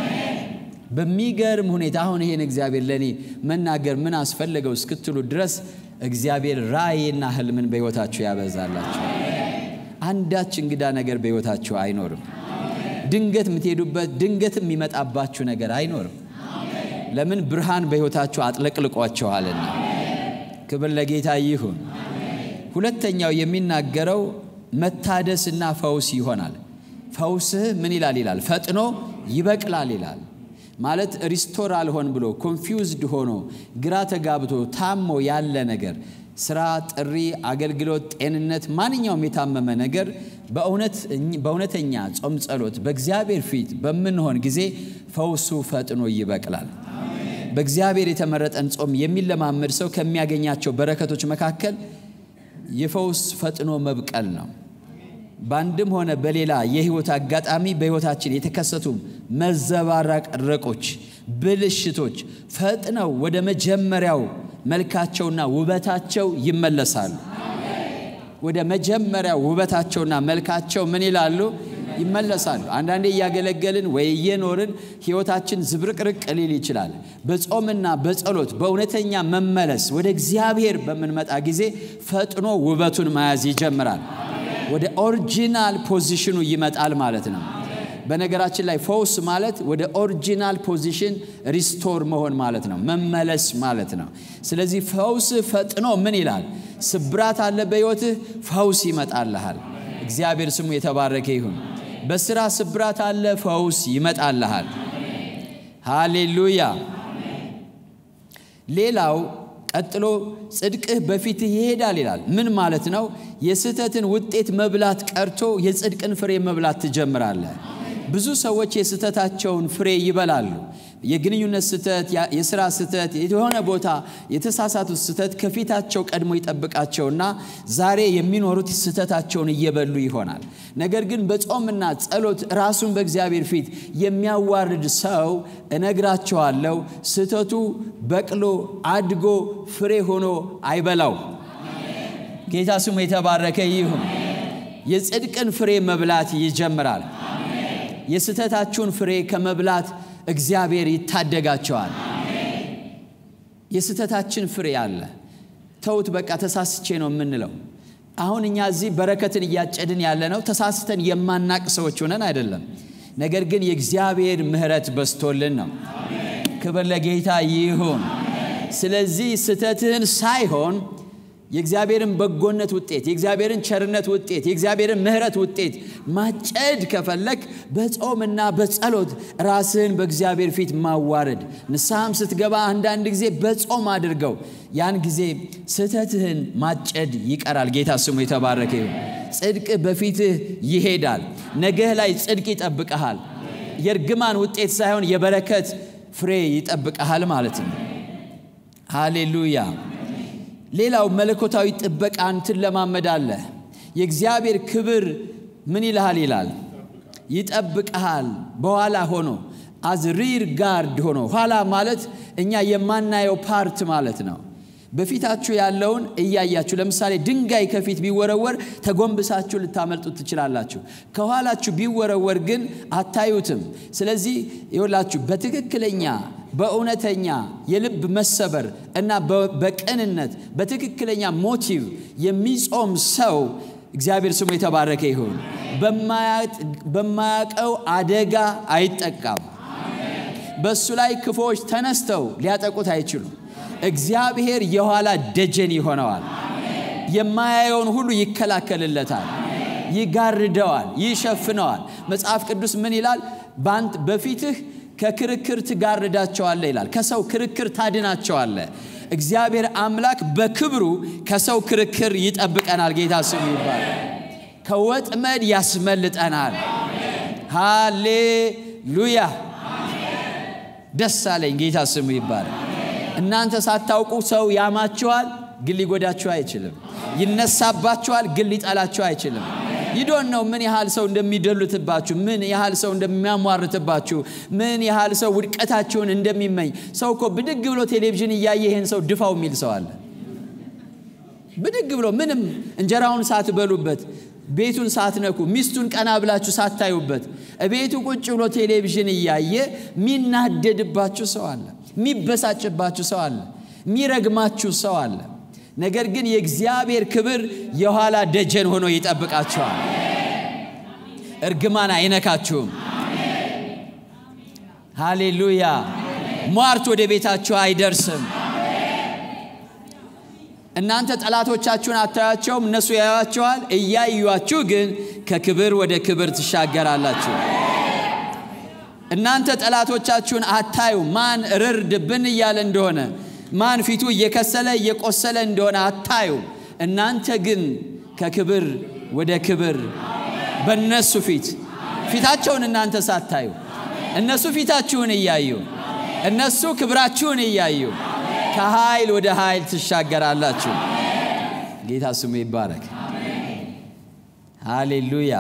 Speaker 1: በሚገርም ሁኔታ አሁን ይሄን እግዚአብሔር ለእኔ መናገር ምን አስፈለገው እስክትሉ ድረስ እግዚአብሔር ራእይና ህልምን በሕይወታችሁ ያበዛላችሁ። አንዳች እንግዳ ነገር በሕይወታችሁ አይኖርም። ድንገት የምትሄዱበት ድንገት የሚመጣባችሁ ነገር አይኖርም። ለምን? ብርሃን በሕይወታችሁ አጥለቅልቋቸዋልና። ክብር ለጌታ ይሁን። ሁለተኛው የሚናገረው መታደስና ፈውስ ይሆናል። ፈውስህ ምን ይላል ይላል ፈጥኖ ይበቅላል ይላል። ማለት ሪስቶር አልሆን ብሎ ኮንፊውዝድ ሆኖ ግራ ተጋብቶ ታሞ ያለ ነገር ስራ፣ ጥሪ፣ አገልግሎት፣ ጤንነት፣ ማንኛውም የታመመ ነገር በእውነተኛ ጾም ጸሎት በእግዚአብሔር ፊት በምንሆን ጊዜ ፈውሱ ፈጥኖ ይበቅላል። በእግዚአብሔር የተመረጠን ጾም የሚለማመድ ሰው ከሚያገኛቸው በረከቶች መካከል የፈውስ ፈጥኖ መብቀል ነው። በአንድም ሆነ በሌላ የህይወት አጋጣሚ በህይወታችን የተከሰቱ መዘባረቆች፣ ብልሽቶች ፈጥነው ወደ መጀመሪያው መልካቸውና ውበታቸው ይመለሳሉ። ወደ መጀመሪያው ውበታቸውና መልካቸው ምን ይላሉ? ይመለሳሉ። አንዳንዴ እያገለገልን ወይ እየኖርን ህይወታችን ዝብርቅርቅ ሊል ይችላል። በጾምና በጸሎት በእውነተኛ መመለስ ወደ እግዚአብሔር በምንመጣ ጊዜ ፈጥኖ ውበቱን መያዝ ይጀምራል። ወደ ኦሪጂናል ፖዚሽኑ ይመጣል ማለት ነው። በነገራችን ላይ ፈውስ ማለት ወደ ኦሪጂናል ፖዚሽን ሪስቶር መሆን ማለት ነው፣ መመለስ ማለት ነው። ስለዚህ ፈውስ ፈጥኖ ምን ይላል? ስብራት አለ በሕይወትህ፣ ፈውስ ይመጣልሃል። እግዚአብሔር ስሙ የተባረከ ይሁን። በስራ ስብራት አለ፣ ፈውስ ይመጣልሃል። ሃሌሉያ። ሌላው ቀጥሎ ጽድቅህ በፊትህ ይሄዳል ይላል። ምን ማለት ነው? የስህተትን ውጤት መብላት ቀርቶ የጽድቅን ፍሬ መብላት ትጀምራለህ። ብዙ ሰዎች የስህተታቸውን ፍሬ ይበላሉ። የግንኙነት ስህተት፣ የስራ ስህተት፣ የሆነ ቦታ የተሳሳቱት ስህተት ከፊታቸው ቀድሞ ይጠብቃቸውና ዛሬ የሚኖሩት ስህተታቸውን እየበሉ ይሆናል። ነገር ግን በጾምና ጸሎት ራሱን በእግዚአብሔር ፊት የሚያዋርድ ሰው እነግራቸዋለሁ፣ ስህተቱ በቅሎ አድጎ ፍሬ ሆኖ አይበላው። ጌታ ስሙ የተባረከ ይሁን። የጽድቅን ፍሬ መብላት ይጀምራል። የስህተታችሁን ፍሬ ከመብላት እግዚአብሔር ይታደጋቸዋል። የስህተታችን ፍሬ አለ። ተውት በቃ ተሳስቼ ነው የምንለው። አሁን እኛ እዚህ በረከትን እያጨድን ያለ ነው ተሳስተን የማናቅ ሰዎች ሆነን አይደለም። ነገር ግን የእግዚአብሔር ምሕረት በስቶልን ነው። ክብር ለጌታ ይሁን። ስለዚህ ስህተትህን ሳይሆን የእግዚአብሔርን በጎነት ውጤት፣ የእግዚአብሔርን ቸርነት ውጤት፣ የእግዚአብሔርን ምሕረት ውጤት ማጨድ ከፈለግ በጾምና በጸሎት ራስህን በእግዚአብሔር ፊት ማዋረድ፣ ንስሐም ስትገባ አንዳንድ ጊዜ በጾም አድርገው። ያን ጊዜ ስህተትህን ማጨድ ይቀራል። ጌታ ስሙ የተባረከ ይሁን። ጽድቅ በፊትህ ይሄዳል። ነገህ ላይ ጽድቅ ይጠብቀሃል። የእርግማን ውጤት ሳይሆን የበረከት ፍሬ ይጠብቀሃል ማለት ነው። ሃሌሉያ። ሌላው መለኮታዊ ጥበቃን ትለማመዳለህ። የእግዚአብሔር ክብር ምን ይልሃል ይላል ይጠብቀሃል። በኋላ ሆኖ አዝ ሪር ጋርድ ሆኖ ኋላ ማለት እኛ የማናየው ፓርት ማለት ነው። በፊታችሁ ያለውን እያያችሁ ለምሳሌ ድንጋይ ከፊት ቢወረወር ተጎንብሳችሁ ልታመልጡት ትችላላችሁ። ከኋላችሁ ቢወረወር ግን አታዩትም። ስለዚህ ይኸውላችሁ በትክክለኛ በእውነተኛ የልብ መሰበር እና በቅንነት በትክክለኛ ሞቲቭ የሚጾም ሰው እግዚአብሔር ስሙ የተባረከ ይሁን። በማያውቀው አደጋ አይጠቃም። በእሱ ላይ ክፉዎች ተነስተው ሊያጠቁት አይችሉም። እግዚአብሔር የኋላ ደጀን ይሆነዋል። የማያየውን ሁሉ ይከላከልለታል፣ ይጋርደዋል፣ ይሸፍነዋል። መጽሐፍ ቅዱስ ምን ይላል? በፊትህ ከክርክር ትጋርዳቸዋለህ ይላል። ከሰው ክርክር ታድናቸዋለህ። እግዚአብሔር አምላክ በክብሩ ከሰው ክርክር ይጠብቀናል። ጌታ ስሙ ይባላል። ከወጥመድ ያስመልጠናል። ሃሌሉያ! ደስ አለኝ። ጌታ ስሙ ይባላል። እናንተ ሳታውቁ ሰው ያማችኋል፣ ግን ሊጎዳችሁ አይችልም። ይነሳባችኋል፣ ግን ሊጠላችሁ አይችልም። ይዶን ነው ምን ያህል ሰው እንደሚደሉትባችሁ፣ ምን ያህል ሰው እንደሚያሟርትባችሁ፣ ምን ያህል ሰው ውድቀታችሁን እንደሚመኝ። ሰው እኮ ብድግ ብሎ ቴሌቪዥን እያየ ይህን ሰው ድፋው የሚል ሰው አለ። ብድግ ብሎ ምንም እንጀራውን ሳትበሉበት፣ ቤቱን ሳትነኩ፣ ሚስቱን ቀና ብላችሁ ሳታዩበት፣ ቤቱ ቁጭ ብሎ ቴሌቪዥን እያየ የሚናደድባችሁ ሰው አለ። የሚበሳጭባችሁ ሰው አለ። የሚረግማችሁ ሰው አለ። ነገር ግን የእግዚአብሔር ክብር የኋላ ደጀን ሆኖ ይጠብቃችኋል። እርግማን አይነካችሁም። ሃሌሉያ። ሟርት ወደ ቤታችሁ አይደርስም። እናንተ ጠላቶቻችሁን አታያቸውም፣ እነሱ ያዩአቸዋል። እያዩአችሁ ግን ከክብር ወደ ክብር ትሻገራላችሁ። እናንተ ጠላቶቻችሁን አታዩ። ማን ርር ድብን እያለ እንደሆነ ማን ፊቱ እየከሰለ እየቆሰለ እንደሆነ አታዩ። እናንተ ግን ከክብር ወደ ክብር በእነሱ ፊት ፊታቸውን እናንተ ሳታዩ እነሱ ፊታችሁን እያዩ እነሱ ክብራችሁን እያዩ ከኃይል ወደ ኃይል ትሻገራላችሁ። ጌታ ስሙ ይባረክ። ሃሌሉያ።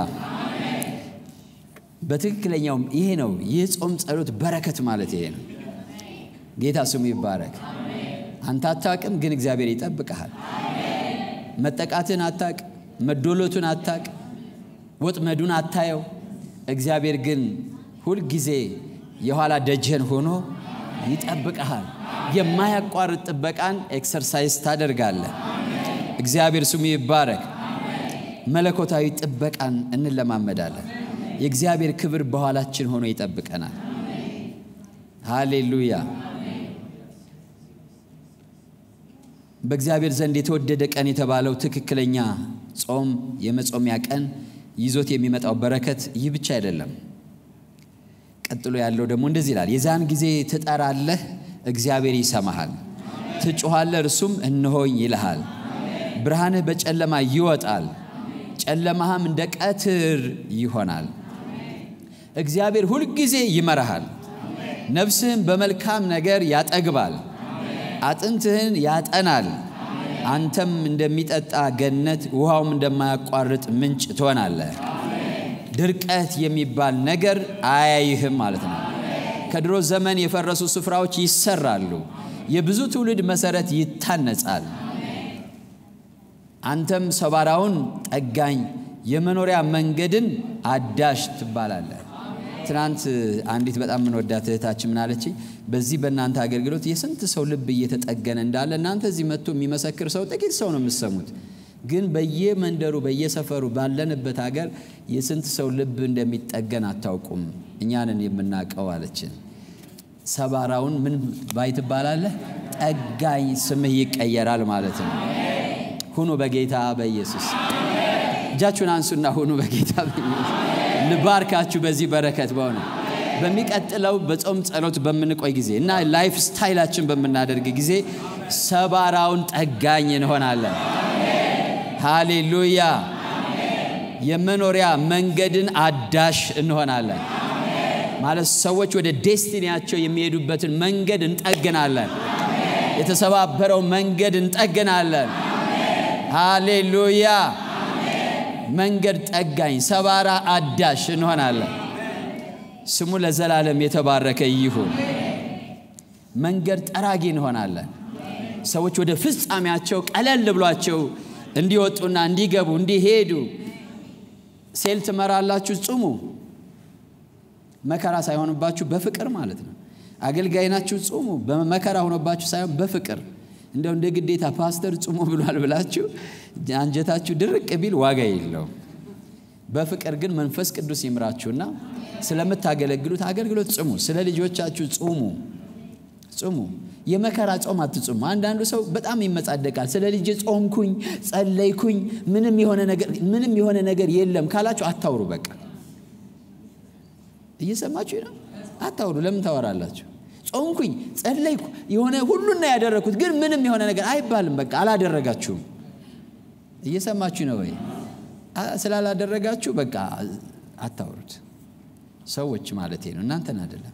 Speaker 1: በትክክለኛውም ይሄ ነው። ይህ ጾም ጸሎት በረከት ማለት ይሄ ነው። ጌታ ስሙ ይባረክ። አንተ አታቅም፣ ግን እግዚአብሔር ይጠብቀሃል። መጠቃትን አታቅ፣ መዶሎቱን አታቅ፣ ወጥመዱን አታየው። እግዚአብሔር ግን ሁልጊዜ የኋላ ደጀን ሆኖ ይጠብቀሃል። የማያቋርጥ ጥበቃን ኤክሰርሳይዝ ታደርጋለህ። እግዚአብሔር ስሙ ይባረክ። መለኮታዊ ጥበቃን እንለማመዳለን። የእግዚአብሔር ክብር በኋላችን ሆኖ ይጠብቀናል። ሃሌሉያ። በእግዚአብሔር ዘንድ የተወደደ ቀን የተባለው ትክክለኛ ጾም የመጾሚያ ቀን ይዞት የሚመጣው በረከት ይህ ብቻ አይደለም። ቀጥሎ ያለው ደግሞ እንደዚህ ይላል፣ የዛን ጊዜ ትጠራለህ፣ እግዚአብሔር ይሰማሃል። ትጮኻለህ፣ እርሱም እነሆኝ ይልሃል። ብርሃንህ በጨለማ ይወጣል፣ ጨለማህም እንደ ቀትር ይሆናል። እግዚአብሔር ሁልጊዜ ይመራሃል። ነፍስህን በመልካም ነገር ያጠግባል፣ አጥንትህን ያጠናል። አንተም እንደሚጠጣ ገነት ውሃውም እንደማያቋርጥ ምንጭ ትሆናለህ። ድርቀት የሚባል ነገር አያይህም ማለት ነው። ከድሮ ዘመን የፈረሱ ስፍራዎች ይሰራሉ። የብዙ ትውልድ መሰረት ይታነጻል። አንተም ሰባራውን ጠጋኝ የመኖሪያ መንገድን አዳሽ ትባላለህ። ትናንት አንዲት በጣም የምንወዳት እህታችን ምን አለችኝ? በዚህ በእናንተ አገልግሎት የስንት ሰው ልብ እየተጠገነ እንዳለ እናንተ እዚህ መጥቶ የሚመሰክር ሰው ጥቂት ሰው ነው የምትሰሙት ግን በየመንደሩ በየሰፈሩ ባለንበት ሀገር የስንት ሰው ልብ እንደሚጠገን አታውቁም። እኛንን የምናውቀው አለችን። ሰባራውን ምን ባይ ትባላለህ? ጠጋኝ ስምህ ይቀየራል ማለት ነው። ሁኑ በጌታ በኢየሱስ እጃችሁን አንሱና ሁኑ በጌታ በኢየሱስ ልባርካችሁ በዚህ በረከት በሆነ በሚቀጥለው በጾም ጸሎት በምንቆይ ጊዜ እና ላይፍ ስታይላችን በምናደርግ ጊዜ ሰባራውን ጠጋኝ እንሆናለን። ሃሌሉያ! የመኖሪያ መንገድን አዳሽ እንሆናለን። ማለት ሰዎች ወደ ዴስቲኒያቸው የሚሄዱበትን መንገድ እንጠግናለን። የተሰባበረው መንገድ እንጠግናለን። ሃሌሉያ! መንገድ ጠጋኝ፣ ሰባራ አዳሽ እንሆናለን። ስሙ ለዘላለም የተባረከ ይሁን። መንገድ ጠራጊ እንሆናለን። ሰዎች ወደ ፍጻሜያቸው ቀለል ብሏቸው እንዲወጡና እንዲገቡ እንዲሄዱ ሴል ትመራላችሁ፣ ጽሙ። መከራ ሳይሆንባችሁ በፍቅር ማለት ነው። አገልጋይ ናችሁ፣ ጽሙ። በመከራ ሆኖባችሁ ሳይሆን በፍቅር እንደው እንደ ግዴታ ፓስተር ጽሙ ብሏል ብላችሁ አንጀታችሁ ድርቅ ቢል ዋጋ የለውም። በፍቅር ግን መንፈስ ቅዱስ ይምራችሁና ስለምታገለግሉት አገልግሎት ጽሙ። ስለ ልጆቻችሁ ጽሙ ጽሙ። የመከራ ጾም አትጹሙ። አንዳንዱ ሰው በጣም ይመጻደቃል። ስለ ልጄ ጾምኩኝ፣ ጸለይኩኝ፣ ምንም የሆነ ነገር ምንም የሆነ ነገር የለም ካላችሁ አታውሩ። በቃ እየሰማችሁ ነው። አታውሩ። ለምን ታወራላችሁ? ጾምኩኝ፣ ጸለይኩ፣ የሆነ ሁሉና ያደረግኩት ግን ምንም የሆነ ነገር አይባልም። በቃ አላደረጋችሁም። እየሰማችሁ ነው ወይ? ስላላደረጋችሁ በቃ አታውሩት። ሰዎች ማለት ነው፣ እናንተን አይደለም።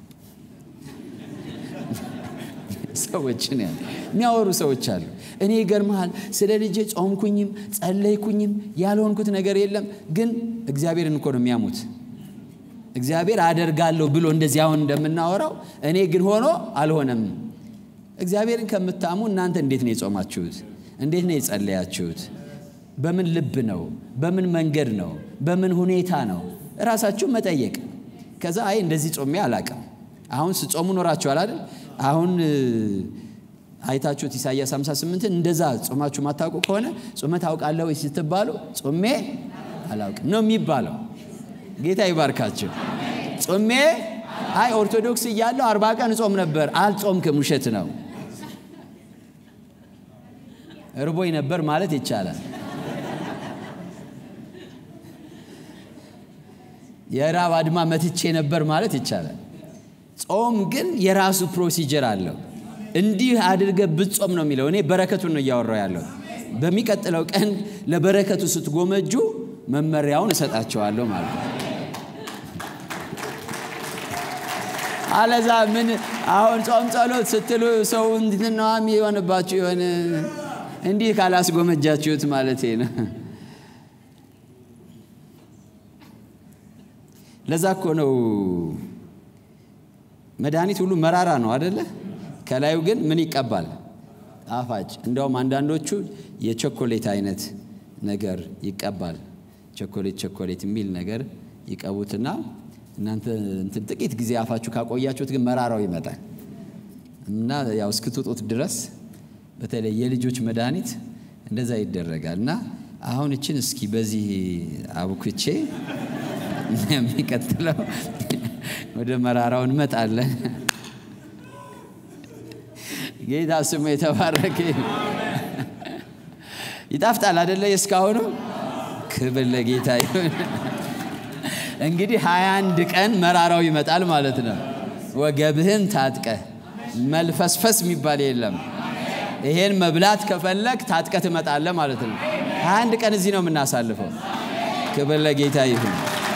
Speaker 1: ሰዎችን ያለ የሚያወሩ ሰዎች አሉ። እኔ ይገርመሃል፣ ስለ ልጄ ጾምኩኝም ጸለይኩኝም ያልሆንኩት ነገር የለም፣ ግን እግዚአብሔርን እኮ ነው የሚያሙት። እግዚአብሔር አደርጋለሁ ብሎ እንደዚህ አሁን እንደምናወራው እኔ ግን ሆኖ አልሆነም። እግዚአብሔርን ከምታሙ እናንተ እንዴት ነው የጾማችሁት? እንዴት ነው የጸለያችሁት? በምን ልብ ነው? በምን መንገድ ነው? በምን ሁኔታ ነው? እራሳችሁ መጠየቅ። ከዛ አይ እንደዚህ ጾሜ አላቅም። አሁን ስጾሙ ኖራችኋል አይደል? አሁን አይታችሁት ኢሳይያስ 58ን እንደዛ ጾማችሁ ማታውቁ ከሆነ ጾመ ታውቃለህ ወይ ስትባሉ ጾሜ አላውቅም ነው የሚባለው። ጌታ ይባርካችሁ። ጾሜ አይ ኦርቶዶክስ እያለሁ አርባ ቀን ጾም ነበር። አልጾምክም፣ ውሸት ነው። እርቦኝ ነበር ማለት ይቻላል። የራብ አድማ መትቼ ነበር ማለት ይቻላል። ጾም ግን የራሱ ፕሮሲጀር አለው። እንዲህ አድርገህ ብትጾም ነው የሚለው። እኔ በረከቱን ነው እያወራው ያለው። በሚቀጥለው ቀን ለበረከቱ ስትጎመጁ መመሪያውን እሰጣቸዋለሁ ማለት ነው። አለዛ ምን አሁን ጾም ጸሎት ስትሉ ሰው እንድትነዋም የሆነባችሁ የሆነ እንዲህ ካላስጎመጃችሁት ማለት ነው። ለዛ እኮ ነው መድኃኒት ሁሉ መራራ ነው አደለ? ከላዩ ግን ምን ይቀባል? ጣፋጭ። እንደውም አንዳንዶቹ የቾኮሌት አይነት ነገር ይቀባል። ቾኮሌት ቾኮሌት የሚል ነገር ይቀቡትና እናንተ እንትን ጥቂት ጊዜ አፋችሁ ካቆያችሁት ግን መራራው ይመጣል እና ያው እስክትውጡት ድረስ በተለይ የልጆች መድኃኒት እንደዛ ይደረጋል። እና አሁን እችን እስኪ በዚህ አቡክቼ የሚቀጥለው ወደ መራራው እንመጣለን። ጌታ ስሙ የተባረከ ይጣፍጣል አደለ? የእስካሁኑ ክብር ለጌታ ይሁን። እንግዲህ ሀያ አንድ ቀን መራራው ይመጣል ማለት ነው። ወገብህን ታጥቀህ መልፈስፈስ የሚባል የለም። ይሄን መብላት ከፈለግ ታጥቀህ ትመጣለህ ማለት ነው። ሀያ አንድ ቀን እዚህ ነው የምናሳልፈው። ክብር ለጌታ ይሁን።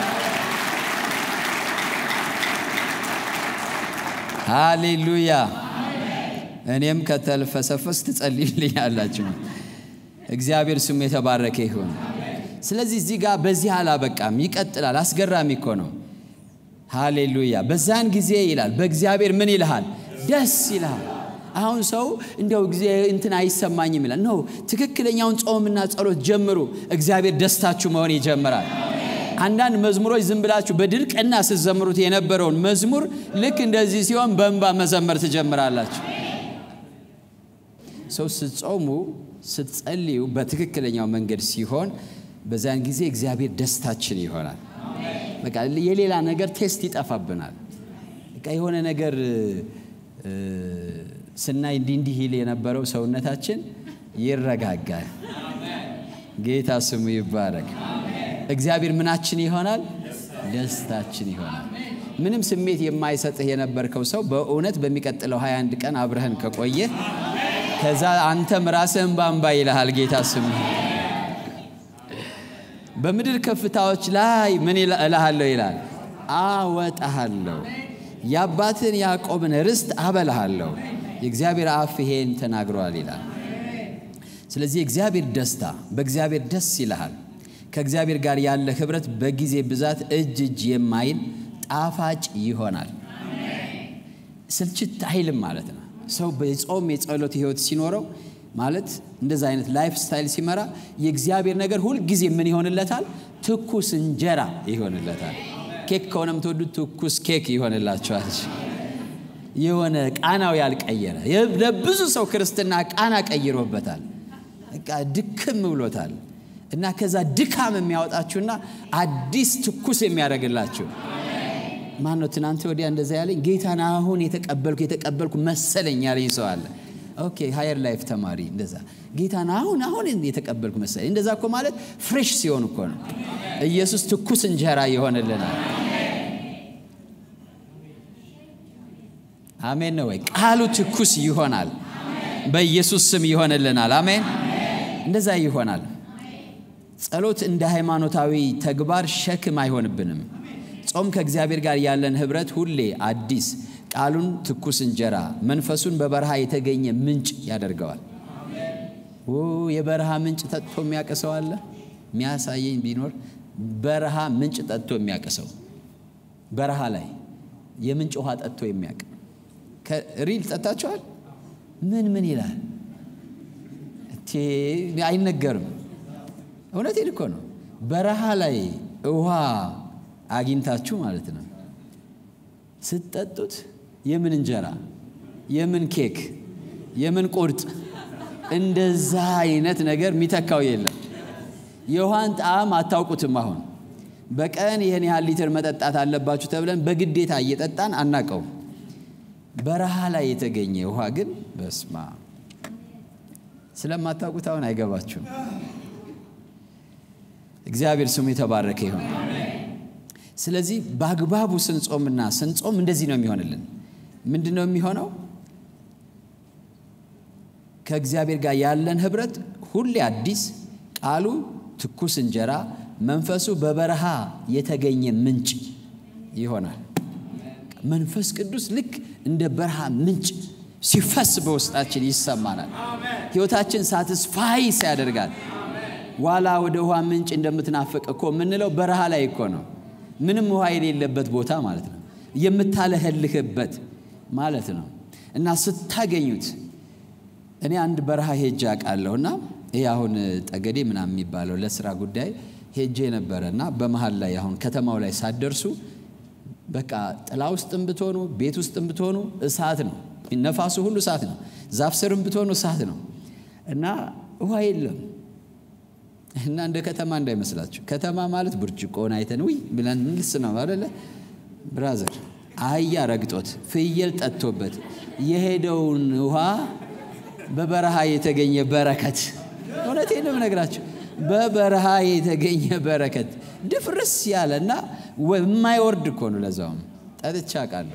Speaker 1: ሃሌሉያ። እኔም ከተልፈሰፈስ ትጸልዩልኛላችሁ። እግዚአብሔር ስሙ የተባረከ ይሁን። ስለዚህ እዚህ ጋር በዚህ አላበቃም፣ ይቀጥላል። አስገራሚ እኮ ነው። ሃሌሉያ። በዛን ጊዜ ይላል በእግዚአብሔር ምን ይልሃል? ደስ ይልሃል። አሁን ሰው እንደው ጊዜ እንትን አይሰማኝም ይላል። ነው ትክክለኛውን ጾምና ጸሎት ጀምሩ። እግዚአብሔር ደስታችሁ መሆን ይጀምራል። አንዳንድ መዝሙሮች ዝም ብላችሁ በድርቅና ስትዘምሩት የነበረውን መዝሙር ልክ እንደዚህ ሲሆን በእንባ መዘመር ትጀምራላችሁ። ሰው ስትጾሙ ስትጸልዩ በትክክለኛው መንገድ ሲሆን በዚያን ጊዜ እግዚአብሔር ደስታችን ይሆናል። በቃ የሌላ ነገር ቴስት ይጠፋብናል። በቃ የሆነ ነገር ስናይ እንዲህ እንዲህ ይል የነበረው ሰውነታችን ይረጋጋል። ጌታ ስሙ ይባረክ። እግዚአብሔር ምናችን ይሆናል? ደስታችን ይሆናል። ምንም ስሜት የማይሰጥህ የነበርከው ሰው በእውነት በሚቀጥለው 21 ቀን አብረህን ከቆየ ከዛ አንተም ራስህን ባንባ ይልሃል። ጌታ ስሙ በምድር ከፍታዎች ላይ ምን እልሃለሁ ይላል፣ አወጣሃለሁ፣ የአባትን ያዕቆብን ርስት አበላሃለሁ። የእግዚአብሔር አፍ ይሄን ተናግሯል ይላል። ስለዚህ የእግዚአብሔር ደስታ በእግዚአብሔር ደስ ይልሃል። ከእግዚአብሔር ጋር ያለ ኅብረት በጊዜ ብዛት እጅ እጅ የማይል ጣፋጭ ይሆናል። ስልችት አይልም ማለት ነው። ሰው በጾም የጸሎት ሕይወት ሲኖረው ማለት እንደዛ አይነት ላይፍ ስታይል ሲመራ የእግዚአብሔር ነገር ሁልጊዜ ምን ይሆንለታል? ትኩስ እንጀራ ይሆንለታል። ኬክ ከሆነ የምትወዱት ትኩስ ኬክ ይሆንላቸዋል። የሆነ ቃናው ያልቀየረ ለብዙ ሰው ክርስትና ቃና ቀይሮበታል። በቃ ድክም ብሎታል። እና ከዛ ድካም የሚያወጣችሁና አዲስ ትኩስ የሚያደርግላችሁ ማን ነው? ትናንት ወዲያ እንደዛ ያለኝ ጌታን አሁን የተቀበልኩ የተቀበልኩ መሰለኝ ያለኝ ሰው አለ። ኦኬ ሃየር ላይፍ ተማሪ እንደዛ ጌታን አሁን አሁን የተቀበልኩ መሰለኝ። እንደዛ እኮ ማለት ፍሬሽ ሲሆን እኮ ነው። ኢየሱስ ትኩስ እንጀራ ይሆንልናል። አሜን ነው ወይ? ቃሉ ትኩስ ይሆናል። በኢየሱስ ስም ይሆንልናል። አሜን። እንደዛ ይሆናል። ጸሎት እንደ ሃይማኖታዊ ተግባር ሸክም አይሆንብንም። ጾም ከእግዚአብሔር ጋር ያለን ኅብረት ሁሌ አዲስ፣ ቃሉን ትኩስ እንጀራ፣ መንፈሱን በበረሃ የተገኘ ምንጭ ያደርገዋል። የበረሃ ምንጭ ጠጥቶ የሚያቅሰው አለ? የሚያሳየኝ ቢኖር በረሃ ምንጭ ጠጥቶ የሚያቅሰው በረሃ ላይ የምንጭ ውሃ ጠጥቶ የሚያቅ ሪል ጠጣችኋል? ምን ምን ይላል? አይነገርም። እውነቴን እኮ ነው። በረሃ ላይ ውሃ አግኝታችሁ ማለት ነው ስትጠጡት የምን እንጀራ፣ የምን ኬክ፣ የምን ቁርጥ እንደዛ አይነት ነገር የሚተካው የለም። የውሃን ጣዕም አታውቁትም። አሁን በቀን ይህን ያህል ሊትር መጠጣት አለባችሁ ተብለን በግዴታ እየጠጣን አናቀውም። በረሃ ላይ የተገኘ ውሃ ግን በስማ ስለማታውቁት አሁን አይገባችሁም። እግዚአብሔር ስሙ የተባረከ ይሁን። ስለዚህ በአግባቡ ስንጾምና ስንጾም እንደዚህ ነው የሚሆንልን። ምንድን ነው የሚሆነው? ከእግዚአብሔር ጋር ያለን ኅብረት ሁሌ አዲስ፣ ቃሉ ትኩስ እንጀራ፣ መንፈሱ በበረሃ የተገኘ ምንጭ ይሆናል። መንፈስ ቅዱስ ልክ እንደ በረሃ ምንጭ ሲፈስ በውስጣችን ይሰማናል። ሕይወታችን ሳትስፋይስ ያደርጋል። ዋላ ወደ ውሃ ምንጭ እንደምትናፍቅ እኮ የምንለው በረሃ ላይ እኮ ነው። ምንም ውሃ የሌለበት ቦታ ማለት ነው። የምታለህልህበት ማለት ነው። እና ስታገኙት እኔ አንድ በረሃ ሄጄ አውቃለሁ እና ይህ አሁን ጠገዴ ምናምን የሚባለው ለስራ ጉዳይ ሄጄ ነበረ እና በመሀል ላይ አሁን ከተማው ላይ ሳትደርሱ በቃ ጥላ ውስጥም ብትሆኑ ቤት ውስጥም ብትሆኑ እሳት ነው። ነፋሱ ሁሉ እሳት ነው። ዛፍ ስርም ብትሆኑ እሳት ነው እና ውሃ የለም እና እንደ ከተማ እንዳይመስላችሁ። ከተማ ማለት ብርጭቆን አይተን ውይ ብለን ምልስ ነው አይደለ ብራዘር? አህያ ረግጦት ፍየል ጠጥቶበት የሄደውን ውሃ በበረሃ የተገኘ በረከት። እውነቴን ነው የምነግራችሁ፣ በበረሃ የተገኘ በረከት ድፍርስ ያለ እና የማይወርድ እኮ ነው። ለዛውም ጠጥቼ አውቃለሁ።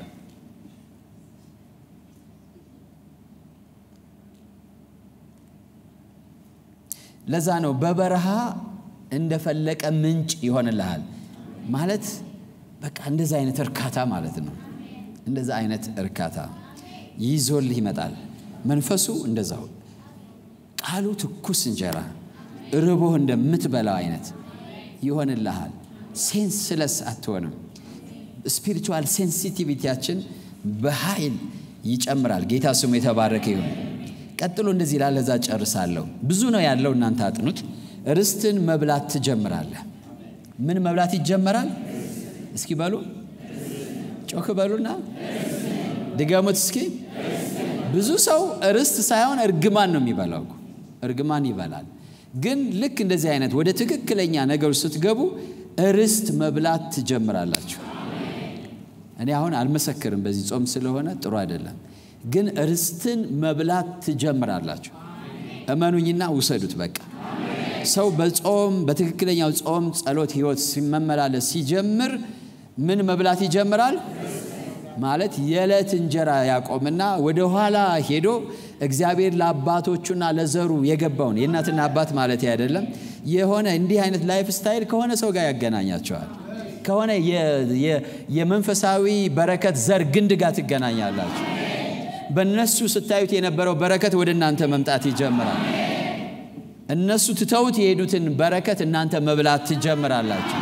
Speaker 1: ለዛ ነው በበረሃ እንደፈለቀ ምንጭ ይሆንልሃል ማለት በቃ እንደዛ አይነት እርካታ ማለት ነው። እንደዛ አይነት እርካታ ይዞልህ ይመጣል። መንፈሱ እንደዛው ቃሉ ትኩስ እንጀራ ርቦህ እንደምትበላው አይነት ይሆንልሃል። ሴንስለስ አትሆንም። ስፒሪቹዋል ሴንሲቲቪቲያችን በኃይል ይጨምራል። ጌታ ስሙ የተባረከ ይሁን። ቀጥሎ እንደዚህ ላለ እዛ ጨርሳለሁ። ብዙ ነው ያለው፣ እናንተ አጥኑት። ርስትን መብላት ትጀምራለህ። ምን መብላት ይጀመራል? እስኪ በሉ ጮክ በሉና ድገሙት እስኪ። ብዙ ሰው ርስት ሳይሆን እርግማን ነው የሚበላው። እርግማን ይበላል። ግን ልክ እንደዚህ አይነት ወደ ትክክለኛ ነገሮች ስትገቡ ርስት መብላት ትጀምራላችሁ። እኔ አሁን አልመሰክርም፣ በዚህ ጾም ስለሆነ ጥሩ አይደለም። ግን ርስትን መብላት ትጀምራላችሁ። እመኑኝና ውሰዱት። በቃ ሰው በጾም በትክክለኛው ጾም ጸሎት ህይወት ሲመመላለስ ሲጀምር ምን መብላት ይጀምራል? ማለት የዕለት እንጀራ ያቆምና ወደ ኋላ ሄዶ እግዚአብሔር ለአባቶቹና ለዘሩ የገባውን የእናትና አባት ማለት አይደለም የሆነ እንዲህ አይነት ላይፍ ስታይል ከሆነ ሰው ጋር ያገናኛቸዋል። ከሆነ የመንፈሳዊ በረከት ዘር ግንድ ጋር ትገናኛላችሁ። በእነሱ ስታዩት የነበረው በረከት ወደ እናንተ መምጣት ይጀምራል። እነሱ ትተውት የሄዱትን በረከት እናንተ መብላት ትጀምራላችሁ።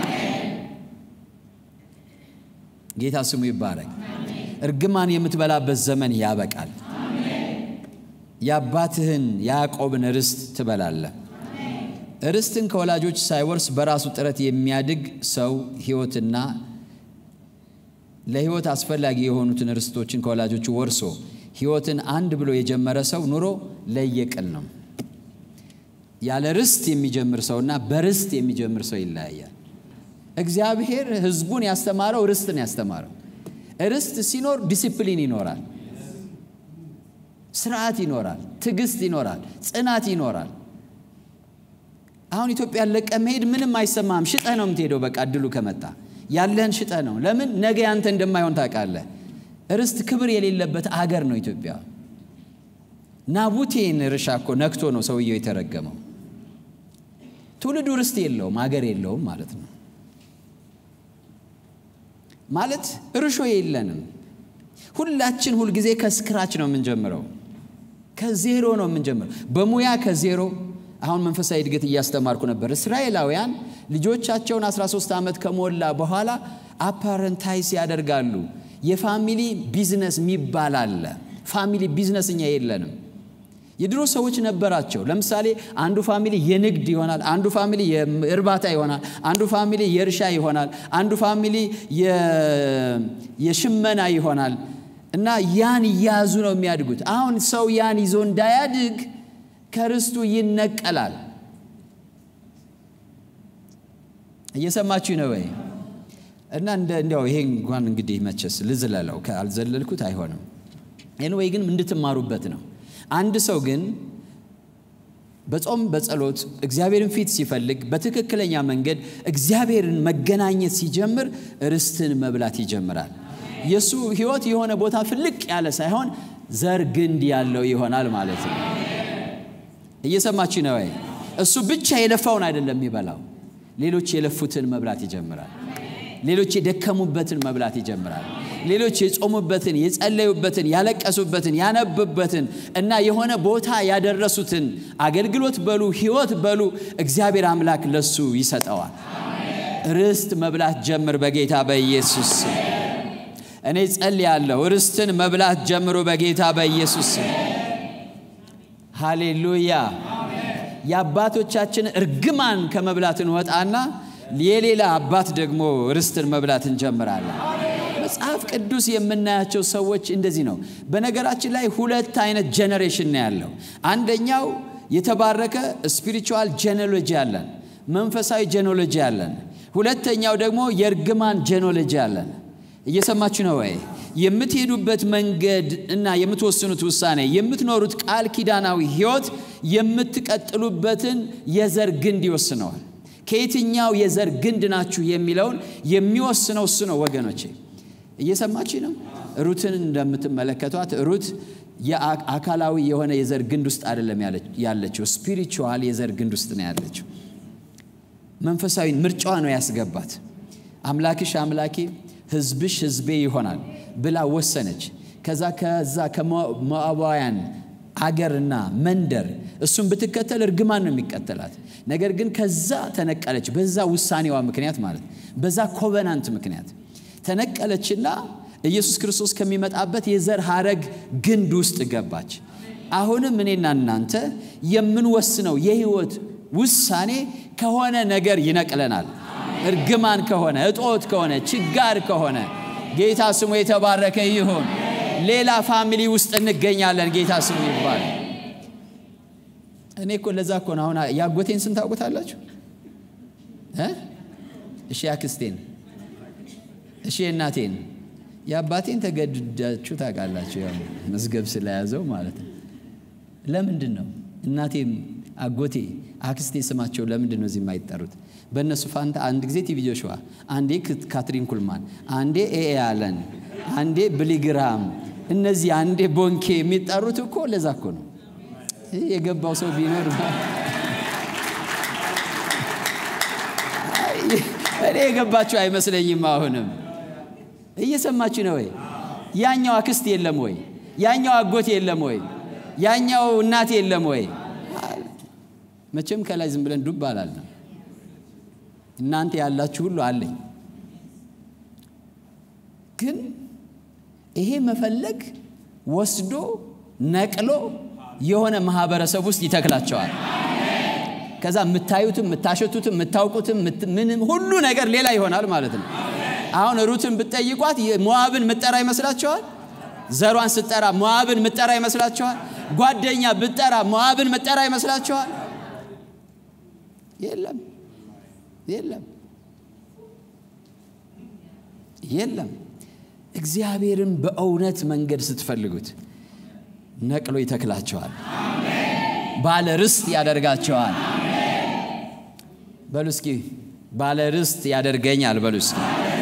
Speaker 1: ጌታ ስሙ ይባረክ። እርግማን የምትበላበት ዘመን ያበቃል። የአባትህን ያዕቆብን ርስት ትበላለህ። ርስትን ከወላጆች ሳይወርስ በራሱ ጥረት የሚያድግ ሰው ሕይወትና ለሕይወት አስፈላጊ የሆኑትን ርስቶችን ከወላጆቹ ወርሶ ሕይወትን አንድ ብሎ የጀመረ ሰው ኑሮ ለየቅል ነው። ያለ ርስት የሚጀምር ሰውና በርስት የሚጀምር ሰው ይለያያል። እግዚአብሔር ሕዝቡን ያስተማረው ርስትን ያስተማረው። ርስት ሲኖር ዲሲፕሊን ይኖራል፣ ስርዓት ይኖራል፣ ትዕግስት ይኖራል፣ ጽናት ይኖራል። አሁን ኢትዮጵያን ለቀ መሄድ ምንም አይሰማም። ሽጠህ ነው የምትሄደው። በቃ እድሉ ከመጣ ያለህን ሽጠህ ነው። ለምን ነገ ያንተ እንደማይሆን ታውቃለህ። ርስት ክብር የሌለበት አገር ነው ኢትዮጵያ። ናቡቴን እርሻ እኮ ነክቶ ነው ሰውየው የተረገመው። ትውልዱ ርስት የለውም፣ አገር የለውም ማለት ነው። ማለት እርሾ የለንም። ሁላችን ሁልጊዜ ከስክራች ነው የምንጀምረው፣ ከዜሮ ነው የምንጀምረው፣ በሙያ ከዜሮ አሁን መንፈሳዊ እድገት እያስተማርኩ ነበር። እስራኤላውያን ልጆቻቸውን 13 ዓመት ከሞላ በኋላ አፓረንታይስ ያደርጋሉ። የፋሚሊ ቢዝነስ የሚባል አለ። ፋሚሊ ቢዝነስ እኛ የለንም። የድሮ ሰዎች ነበራቸው። ለምሳሌ አንዱ ፋሚሊ የንግድ ይሆናል፣ አንዱ ፋሚሊ የእርባታ ይሆናል፣ አንዱ ፋሚሊ የእርሻ ይሆናል፣ አንዱ ፋሚሊ የሽመና ይሆናል። እና ያን እያያዙ ነው የሚያድጉት። አሁን ሰው ያን ይዞ እንዳያድግ ከርስቱ ይነቀላል። እየሰማችሁ ነው ወይ? እና እንዲያው ይሄ እንኳን እንግዲህ መቸስ ልዝለለው ካልዘለልኩት አይሆንም። ኤንወይ ግን እንድትማሩበት ነው። አንድ ሰው ግን በጾም በጸሎት እግዚአብሔርን ፊት ሲፈልግ በትክክለኛ መንገድ እግዚአብሔርን መገናኘት ሲጀምር ርስትን መብላት ይጀምራል። የእሱ ሕይወት የሆነ ቦታ ፍልቅ ያለ ሳይሆን ዘር ግንድ ያለው ይሆናል ማለት ነው። እየሰማችሁ ነው ወይ? እሱ ብቻ የለፋውን አይደለም የሚበላው፣ ሌሎች የለፉትን መብላት ይጀምራል። ሌሎች የደከሙበትን መብላት ይጀምራል። ሌሎች የጾሙበትን፣ የጸለዩበትን፣ ያለቀሱበትን፣ ያነቡበትን እና የሆነ ቦታ ያደረሱትን አገልግሎት በሉ ሕይወት በሉ እግዚአብሔር አምላክ ለሱ ይሰጠዋል። ርስት መብላት ጀምር በጌታ በኢየሱስ ስም። እኔ ጸልያለሁ፣ ርስትን መብላት ጀምሮ በጌታ በኢየሱስ ስም። ሃሌሉያ። የአባቶቻችን እርግማን ከመብላት እንወጣና የሌላ አባት ደግሞ ርስትን መብላት እንጀምራለን። መጽሐፍ ቅዱስ የምናያቸው ሰዎች እንደዚህ ነው። በነገራችን ላይ ሁለት አይነት ጄኔሬሽን ነው ያለው። አንደኛው የተባረከ ስፒሪቹዋል ጄኔሎጂ አለን፣ መንፈሳዊ ጄኔሎጂ አለን። ሁለተኛው ደግሞ የእርግማን ጄኔሎጂ አለን። እየሰማችሁ ነው ወይ? የምትሄዱበት መንገድ እና የምትወስኑት ውሳኔ የምትኖሩት ቃል ኪዳናዊ ሕይወት የምትቀጥሉበትን የዘር ግንድ ይወስነዋል። ከየትኛው የዘር ግንድ ናችሁ የሚለውን የሚወስነው እሱ ነው ወገኖቼ። እየሰማችሁ ነው። ሩትን እንደምትመለከቷት ሩት የአካላዊ የሆነ የዘር ግንድ ውስጥ አይደለም ያለችው፣ ስፒሪቹዋል የዘር ግንድ ውስጥ ነው ያለችው። መንፈሳዊ ምርጫዋ ነው ያስገባት። አምላክሽ አምላኬ ሕዝብሽ ሕዝቤ ይሆናል ብላ ወሰነች። ከዛ ከዛ ከሞዓባውያን አገርና መንደር እሱን ብትከተል እርግማን ነው የሚቀተላት። ነገር ግን ከዛ ተነቀለች። በዛ ውሳኔዋ ምክንያት ማለት በዛ ኮቨናንት ምክንያት ተነቀለችና ኢየሱስ ክርስቶስ ከሚመጣበት የዘር ሐረግ ግንድ ውስጥ ገባች። አሁንም እኔና እናንተ የምንወስነው የህይወት ውሳኔ ከሆነ ነገር ይነቅለናል። እርግማን ከሆነ እጦት ከሆነ ችጋር ከሆነ ጌታ ስሙ የተባረከ ይሁን። ሌላ ፋሚሊ ውስጥ እንገኛለን። ጌታ ስሙ ይባል። እኔ እኮ ለዛ እኮ ነው አሁን ያጎቴን ስም ታውቁታላችሁ? እሺ ያክስቴን፣ እሺ የእናቴን፣ የአባቴን ተገድዳችሁ ታውቃላችሁ። ያው መዝገብ ስለያዘው ማለት ነው። ለምንድን ነው እናቴ አጎቴ፣ አክስቴ ስማቸው ለምንድን ነው እዚህ የማይጠሩት? በእነሱ ፋንታ አንድ ጊዜ ቲቪ ጆሹዋ፣ አንዴ ካትሪን ኩልማን፣ አንዴ ኤኤ አለን፣ አንዴ ብሊግራም፣ እነዚህ አንዴ ቦንኬ የሚጠሩት እኮ ለዛ እኮ ነው። የገባው ሰው ቢኖር እኔ የገባችሁ አይመስለኝም። አሁንም እየሰማችሁ ነው ወይ? ያኛው አክስት የለም ወይ? ያኛው አጎት የለም ወይ? ያኛው እናት የለም ወይ? መቼም ከላይ ዝም ብለን ዱብ አላልንም። እናንተ ያላችሁ ሁሉ አለኝ። ግን ይሄ መፈለግ ወስዶ ነቅሎ የሆነ ማህበረሰብ ውስጥ ይተክላቸዋል። ከዛ የምታዩትም የምታሸቱትም የምታውቁትም ምንም ሁሉ ነገር ሌላ ይሆናል ማለት ነው። አሁን ሩትን ብትጠይቋት ሞዓብን ምጠራ ይመስላችኋል? ዘሯን ስትጠራ ሞዓብን ምጠራ ይመስላችኋል? ጓደኛ ብትጠራ ሞዓብን ምጠራ ይመስላችኋል? የለም የለም የለም። እግዚአብሔርን በእውነት መንገድ ስትፈልጉት ነቅሎ ይተክላቸዋል። ባለ ርስት ያደርጋቸዋል። በሉ እስኪ ባለ ርስት ያደርገኛል። በሉ እስኪ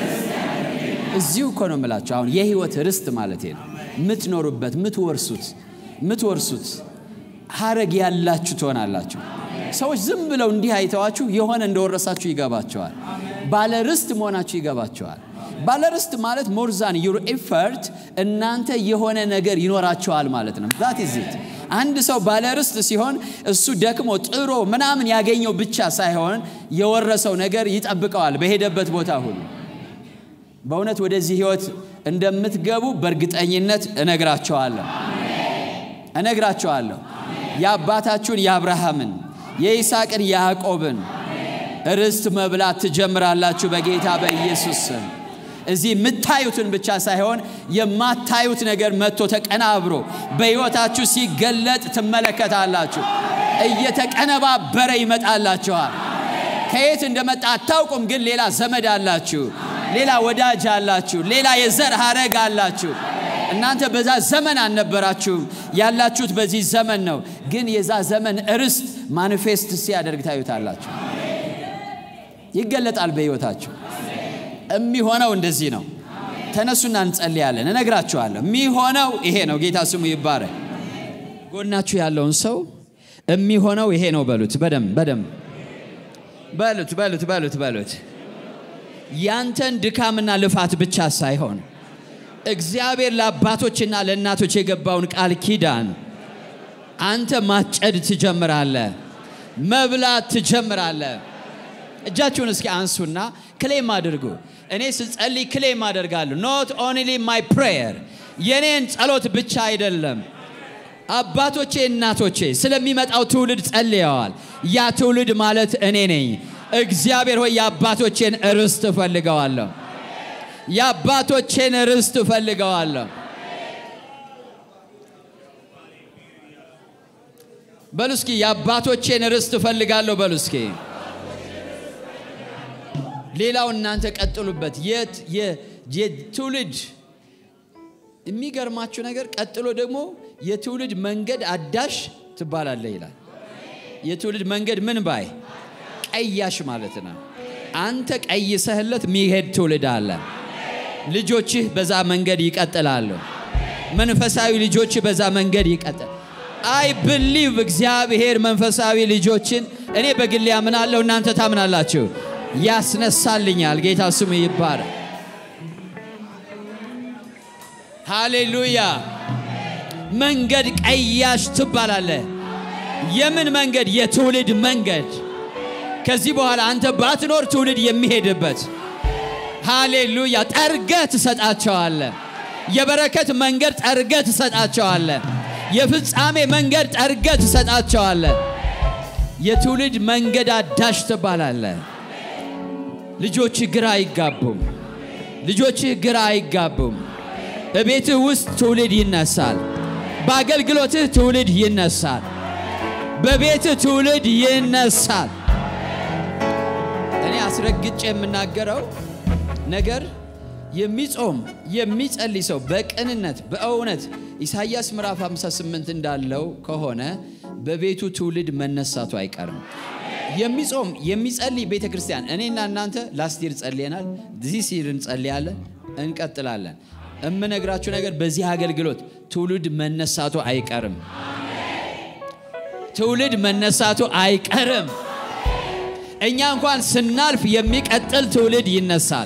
Speaker 1: እዚሁ እኮ ነው የምላቸው። አሁን የህይወት ርስት ማለት ነው። የምትኖሩበት የምትወርሱት የምትወርሱት ሀረግ ያላችሁ ትሆናላችሁ። ሰዎች ዝም ብለው እንዲህ አይተዋችሁ የሆነ እንደወረሳችሁ ይገባቸዋል። ባለ ርስት መሆናችሁ ይገባቸዋል። ባለ ርስት ማለት ሞርዛን ዩር ኤፈርት እናንተ የሆነ ነገር ይኖራቸዋል ማለት ነው። ዛት ኢዝት አንድ ሰው ባለ ርስት ሲሆን እሱ ደክሞ ጥሮ ምናምን ያገኘው ብቻ ሳይሆን የወረሰው ነገር ይጠብቀዋል በሄደበት ቦታ ሁሉ። በእውነት ወደዚህ ህይወት እንደምትገቡ በእርግጠኝነት እነግራቸዋለሁ እነግራቸዋለሁ። የአባታችሁን የአብርሃምን የይስሐቅን የያዕቆብን ርስት መብላት ትጀምራላችሁ በጌታ በኢየሱስ ስም። እዚህ የምታዩትን ብቻ ሳይሆን የማታዩት ነገር መጥቶ ተቀናብሮ በሕይወታችሁ ሲገለጥ ትመለከታላችሁ። እየተቀነባበረ ይመጣላችኋል። ከየት እንደመጣ አታውቁም፣ ግን ሌላ ዘመድ አላችሁ፣ ሌላ ወዳጅ አላችሁ፣ ሌላ የዘር ሐረግ አላችሁ። እናንተ በዛ ዘመን አልነበራችሁም፣ ያላችሁት በዚህ ዘመን ነው። ግን የዛ ዘመን ርስት ማኒፌስት ሲያደርግ ታዩታላችሁ፣ ይገለጣል በሕይወታችሁ። የሚሆነው እንደዚህ ነው። ተነሱና እንጸልያለን። እነግራችኋለሁ። የሚሆነው ይሄ ነው። ጌታ ስሙ ይባረክ። ጎናችሁ ያለውን ሰው የሚሆነው ይሄ ነው በሉት። በደም በደም በሉት በሉት በሉት በሉት። ያንተን ድካምና ልፋት ብቻ ሳይሆን እግዚአብሔር ለአባቶችና ለእናቶች የገባውን ቃል ኪዳን አንተ ማጨድ ትጀምራለህ፣ መብላት ትጀምራለህ። እጃችሁን እስኪ አንሱና ክሌም አድርጉ። እኔ ስጸልይ ክሌም አደርጋለሁ። ኖት ኦንሊ ማይ ፕሬየር የኔን ጸሎት ብቻ አይደለም። አባቶቼ እናቶቼ ስለሚመጣው ትውልድ ጸልየዋል። ያ ትውልድ ማለት እኔ ነኝ። እግዚአብሔር ሆይ የአባቶቼን ርስት እፈልገዋለሁ። የአባቶቼን ርስት እፈልገዋለሁ። በሉ እስኪ የአባቶቼን ርስት እፈልጋለሁ። በሉ እስኪ ሌላው እናንተ ቀጥሉበት። የት የትውልድ የሚገርማችሁ ነገር ቀጥሎ ደግሞ የትውልድ መንገድ አዳሽ ትባላለህ ይላል። የትውልድ መንገድ ምን ባይ ቀያሽ ማለት ነው። አንተ ቀይሰህለት የሚሄድ ትውልድ አለ። ልጆችህ በዛ መንገድ ይቀጥላሉ። መንፈሳዊ ልጆችህ በዛ መንገድ ይቀጥል። አይ ብሊቭ እግዚአብሔር መንፈሳዊ ልጆችን እኔ በግሌ አምናለሁ፣ እናንተ ታምናላችሁ። ያስነሳልኛል። ጌታ ስሙ ይባረክ። ሃሌሉያ። መንገድ ቀያሽ ትባላለህ። የምን መንገድ? የትውልድ መንገድ። ከዚህ በኋላ አንተ ባትኖር ትውልድ የሚሄድበት ሃሌሉያ። ጠርገህ ትሰጣቸዋለህ። የበረከት መንገድ ጠርገህ ትሰጣቸዋለህ። የፍጻሜ መንገድ ጠርገህ ትሰጣቸዋለህ። የትውልድ መንገድ አዳሽ ትባላለህ። ልጆችህ ግራ አይጋቡም። ልጆችህ ግራ አይጋቡም። በቤትህ ውስጥ ትውልድ ይነሳል። በአገልግሎትህ ትውልድ ይነሳል። በቤትህ ትውልድ ይነሳል። እኔ አስረግጬ የምናገረው ነገር የሚጾም የሚጸልይ ሰው በቅንነት በእውነት ኢሳይያስ ምዕራፍ 58 እንዳለው ከሆነ በቤቱ ትውልድ መነሳቱ አይቀርም። የሚጾም የሚጸልይ ቤተ ክርስቲያን እኔና እናንተ ላስት ይር ጸልየናል። ዚህ ሲር እንጸልያለን፣ እንቀጥላለን። እምነግራችሁ ነገር በዚህ አገልግሎት ትውልድ መነሳቱ አይቀርም። ትውልድ መነሳቱ አይቀርም። እኛ እንኳን ስናልፍ የሚቀጥል ትውልድ ይነሳል።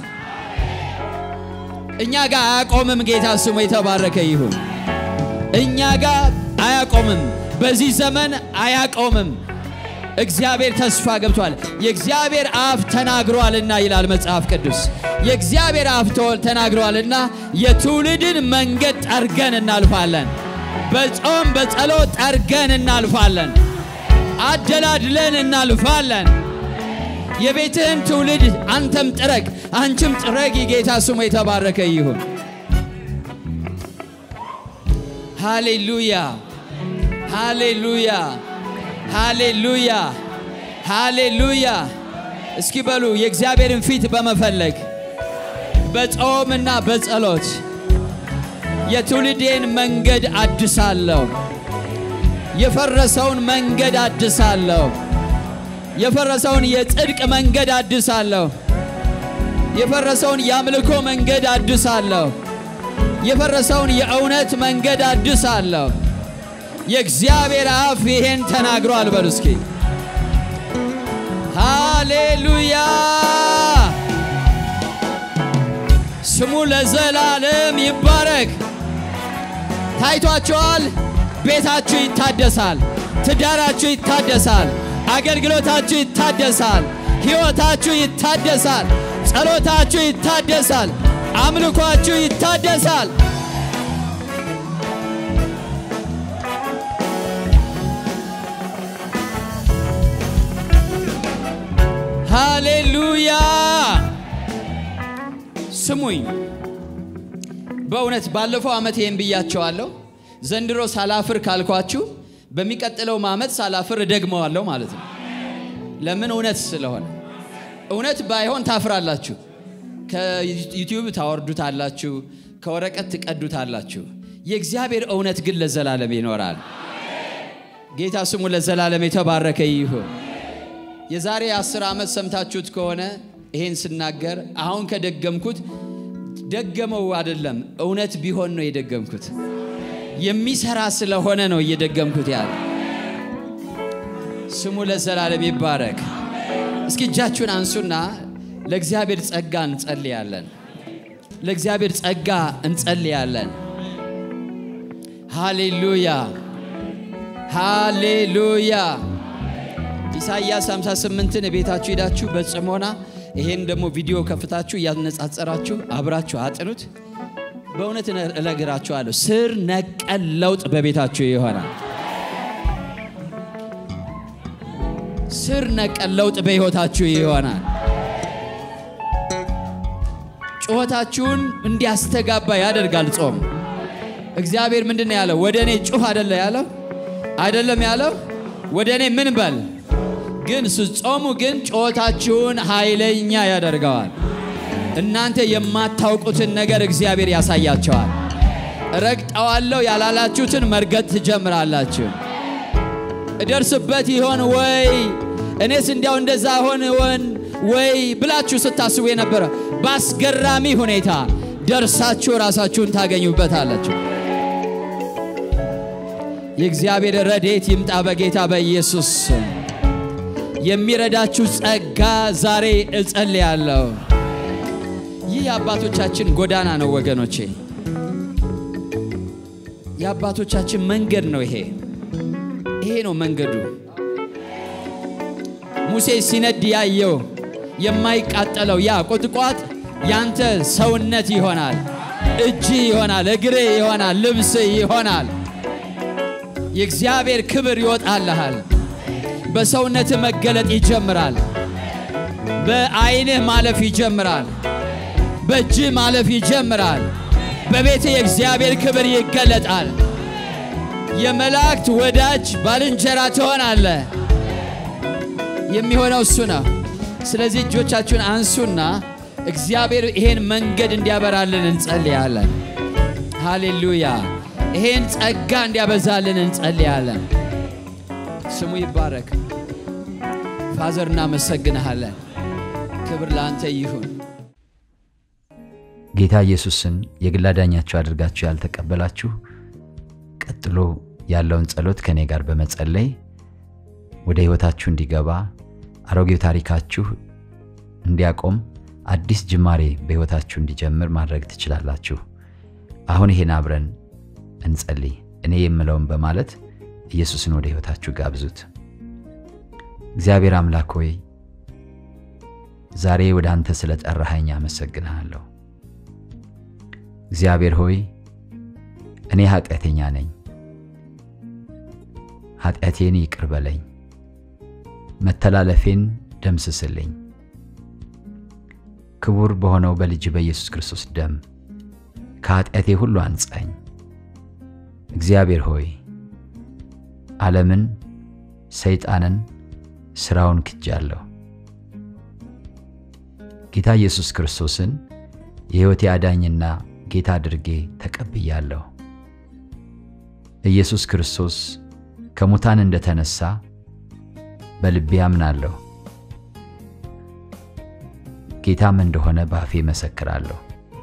Speaker 1: እኛ ጋር አያቆምም። ጌታ ስሙ የተባረከ ይሁን። እኛ ጋር አያቆምም። በዚህ ዘመን አያቆምም። እግዚአብሔር ተስፋ ገብቷል። የእግዚአብሔር አፍ ተናግሯልና ይላል መጽሐፍ ቅዱስ። የእግዚአብሔር አፍ ተናግሯልና የትውልድን መንገድ ጠርገን እናልፋለን። በጾም በጸሎት ጠርገን እናልፋለን። አደላድለን እናልፋለን። የቤትህን ትውልድ አንተም ጥረግ፣ አንቺም ጥረጊ። ጌታ ስሙ የተባረከ ይሁን። ሃሌሉያ፣ ሃሌሉያ፣ ሃሌሉያ፣ ሃሌሉያ። እስኪ በሉ የእግዚአብሔርን ፊት በመፈለግ በጾምና በጸሎት የትውልዴን መንገድ አድሳለሁ። የፈረሰውን መንገድ አድሳለሁ። የፈረሰውን የጽድቅ መንገድ አድሳለሁ። የፈረሰውን የአምልኮ መንገድ አድሳለሁ። የፈረሰውን የእውነት መንገድ አድሳለሁ። የእግዚአብሔር አፍ ይሄን ተናግሯል። በሉ እስኪ ሃሌሉያ። ስሙ ለዘላለም ይባረክ። ታይቷቸዋል። ቤታችሁ ይታደሳል። ትዳራችሁ ይታደሳል። አገልግሎታችሁ ይታደሳል። ሕይወታችሁ ይታደሳል። ጸሎታችሁ ይታደሳል። አምልኳችሁ ይታደሳል። ሃሌሉያ። ስሙኝ፣ በእውነት ባለፈው ዓመት ይህን ብያቸዋለሁ። ዘንድሮ ሳላፍር ካልኳችሁ በሚቀጥለው ዓመት ሳላፍር እደግመዋለሁ ማለት ነው። ለምን? እውነት ስለሆነ። እውነት ባይሆን ታፍራላችሁ። ከዩቲዩብ ታወርዱታላችሁ፣ ከወረቀት ትቀዱታላችሁ። የእግዚአብሔር እውነት ግን ለዘላለም ይኖራል። ጌታ ስሙ ለዘላለም የተባረከ ይሁን። የዛሬ አስር ዓመት ሰምታችሁት ከሆነ ይሄን ስናገር አሁን ከደገምኩት ደገመው አይደለም፣ እውነት ቢሆን ነው የደገምኩት። የሚሰራ ስለሆነ ነው እየደገምኩት ያለ። ስሙ ለዘላለም ይባረክ። እስኪ እጃችሁን አንሱና ለእግዚአብሔር ጸጋ እንጸልያለን። ለእግዚአብሔር ጸጋ እንጸልያለን። ሃሌሉያ ሃሌሉያ። ኢሳይያስ 58ን ቤታችሁ ሄዳችሁ በጽሞና ይሄን ደግሞ ቪዲዮ ከፍታችሁ እያነጻጸራችሁ አብራችሁ አጥኑት። በእውነት እነግራችኋለሁ ስር ነቀል ለውጥ በቤታችሁ ይሆናል። ስር ነቀል ለውጥ በሕይወታችሁ ይሆናል። ጩኸታችሁን እንዲያስተጋባ ያደርጋል ጾም። እግዚአብሔር ምንድን ነው ያለው? ወደ እኔ ጩህ አደለ ያለው? አይደለም ያለው? ወደ እኔ ምን በል ግን ስትጾሙ ግን ጩኸታችሁን ኃይለኛ ያደርገዋል። እናንተ የማታውቁትን ነገር እግዚአብሔር ያሳያቸዋል። ረግጠዋለሁ ያላላችሁትን መርገጥ ትጀምራላችሁ። እደርስበት ይሆን ወይ እኔስ እንዲያው እንደዛ ሆን ሆን ወይ ብላችሁ ስታስቡ የነበረ በአስገራሚ ሁኔታ ደርሳችሁ ራሳችሁን ታገኙበታላችሁ። የእግዚአብሔር ረድኤት ይምጣ በጌታ በኢየሱስ ስም። የሚረዳችሁ ጸጋ ዛሬ እጸልያለሁ። ይህ የአባቶቻችን ጎዳና ነው ወገኖቼ፣ የአባቶቻችን መንገድ ነው። ይሄ ይሄ ነው መንገዱ። ሙሴ ሲነድ ያየው የማይቃጠለው ያ ቁጥቋጥ ያንተ ሰውነት ይሆናል፣ እጅ ይሆናል፣ እግር ይሆናል፣ ልብስ ይሆናል። የእግዚአብሔር ክብር ይወጣልሃል። በሰውነት መገለጥ ይጀምራል። በዓይንህ ማለፍ ይጀምራል። በእጅህ ማለፍ ይጀምራል። በቤት የእግዚአብሔር ክብር ይገለጣል። የመላእክት ወዳጅ ባልንጀራ ትሆናለህ። የሚሆነው እሱ ነው። ስለዚህ እጆቻችሁን አንሱና እግዚአብሔር ይሄን መንገድ እንዲያበራልን እንጸልያለን። ሃሌሉያ! ይሄን ጸጋ እንዲያበዛልን እንጸልያለን። ስሙ ይባረክ። ፋዘር እናመሰግንሃለን። ክብር ለአንተ ይሁን። ጌታ ኢየሱስን የግል አዳኛችሁ አድርጋችሁ ያልተቀበላችሁ ቀጥሎ ያለውን ጸሎት ከእኔ ጋር በመጸለይ ወደ ሕይወታችሁ እንዲገባ አሮጌው ታሪካችሁ እንዲያቆም አዲስ ጅማሬ በሕይወታችሁ እንዲጀምር ማድረግ ትችላላችሁ። አሁን ይሄን አብረን እንጸልይ። እኔ የምለውን በማለት ኢየሱስን ወደ ሕይወታችሁ ጋብዙት። እግዚአብሔር አምላክ ሆይ ዛሬ ወደ አንተ ስለ ጠራኸኝ አመሰግንሃለሁ። እግዚአብሔር ሆይ እኔ ኃጢአተኛ ነኝ፣ ኃጢአቴን ይቅር በለኝ፣ መተላለፌን ደምስስልኝ። ክቡር በሆነው በልጅ በኢየሱስ ክርስቶስ ደም ከኃጢአቴ ሁሉ አንጻኝ። እግዚአብሔር ሆይ ዓለምን፣ ሰይጣንን፣ ሥራውን ክጃለሁ። ጌታ ኢየሱስ ክርስቶስን የሕይወቴ አዳኝና ጌታ አድርጌ ተቀብያለሁ። ኢየሱስ ክርስቶስ ከሙታን እንደተነሳ በልቤ አምናለሁ። ጌታም እንደሆነ በአፌ መሰክራለሁ።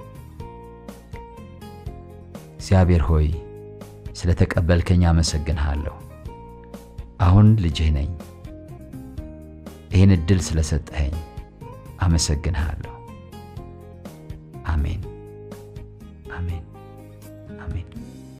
Speaker 1: እግዚአብሔር ሆይ ስለ ተቀበልከኝ አመሰግንሃለሁ። አሁን ልጅህ ነኝ። ይህን ዕድል ስለሰጠኸኝ አመሰግንሃለሁ። አሜን፣ አሜን፣ አሜን።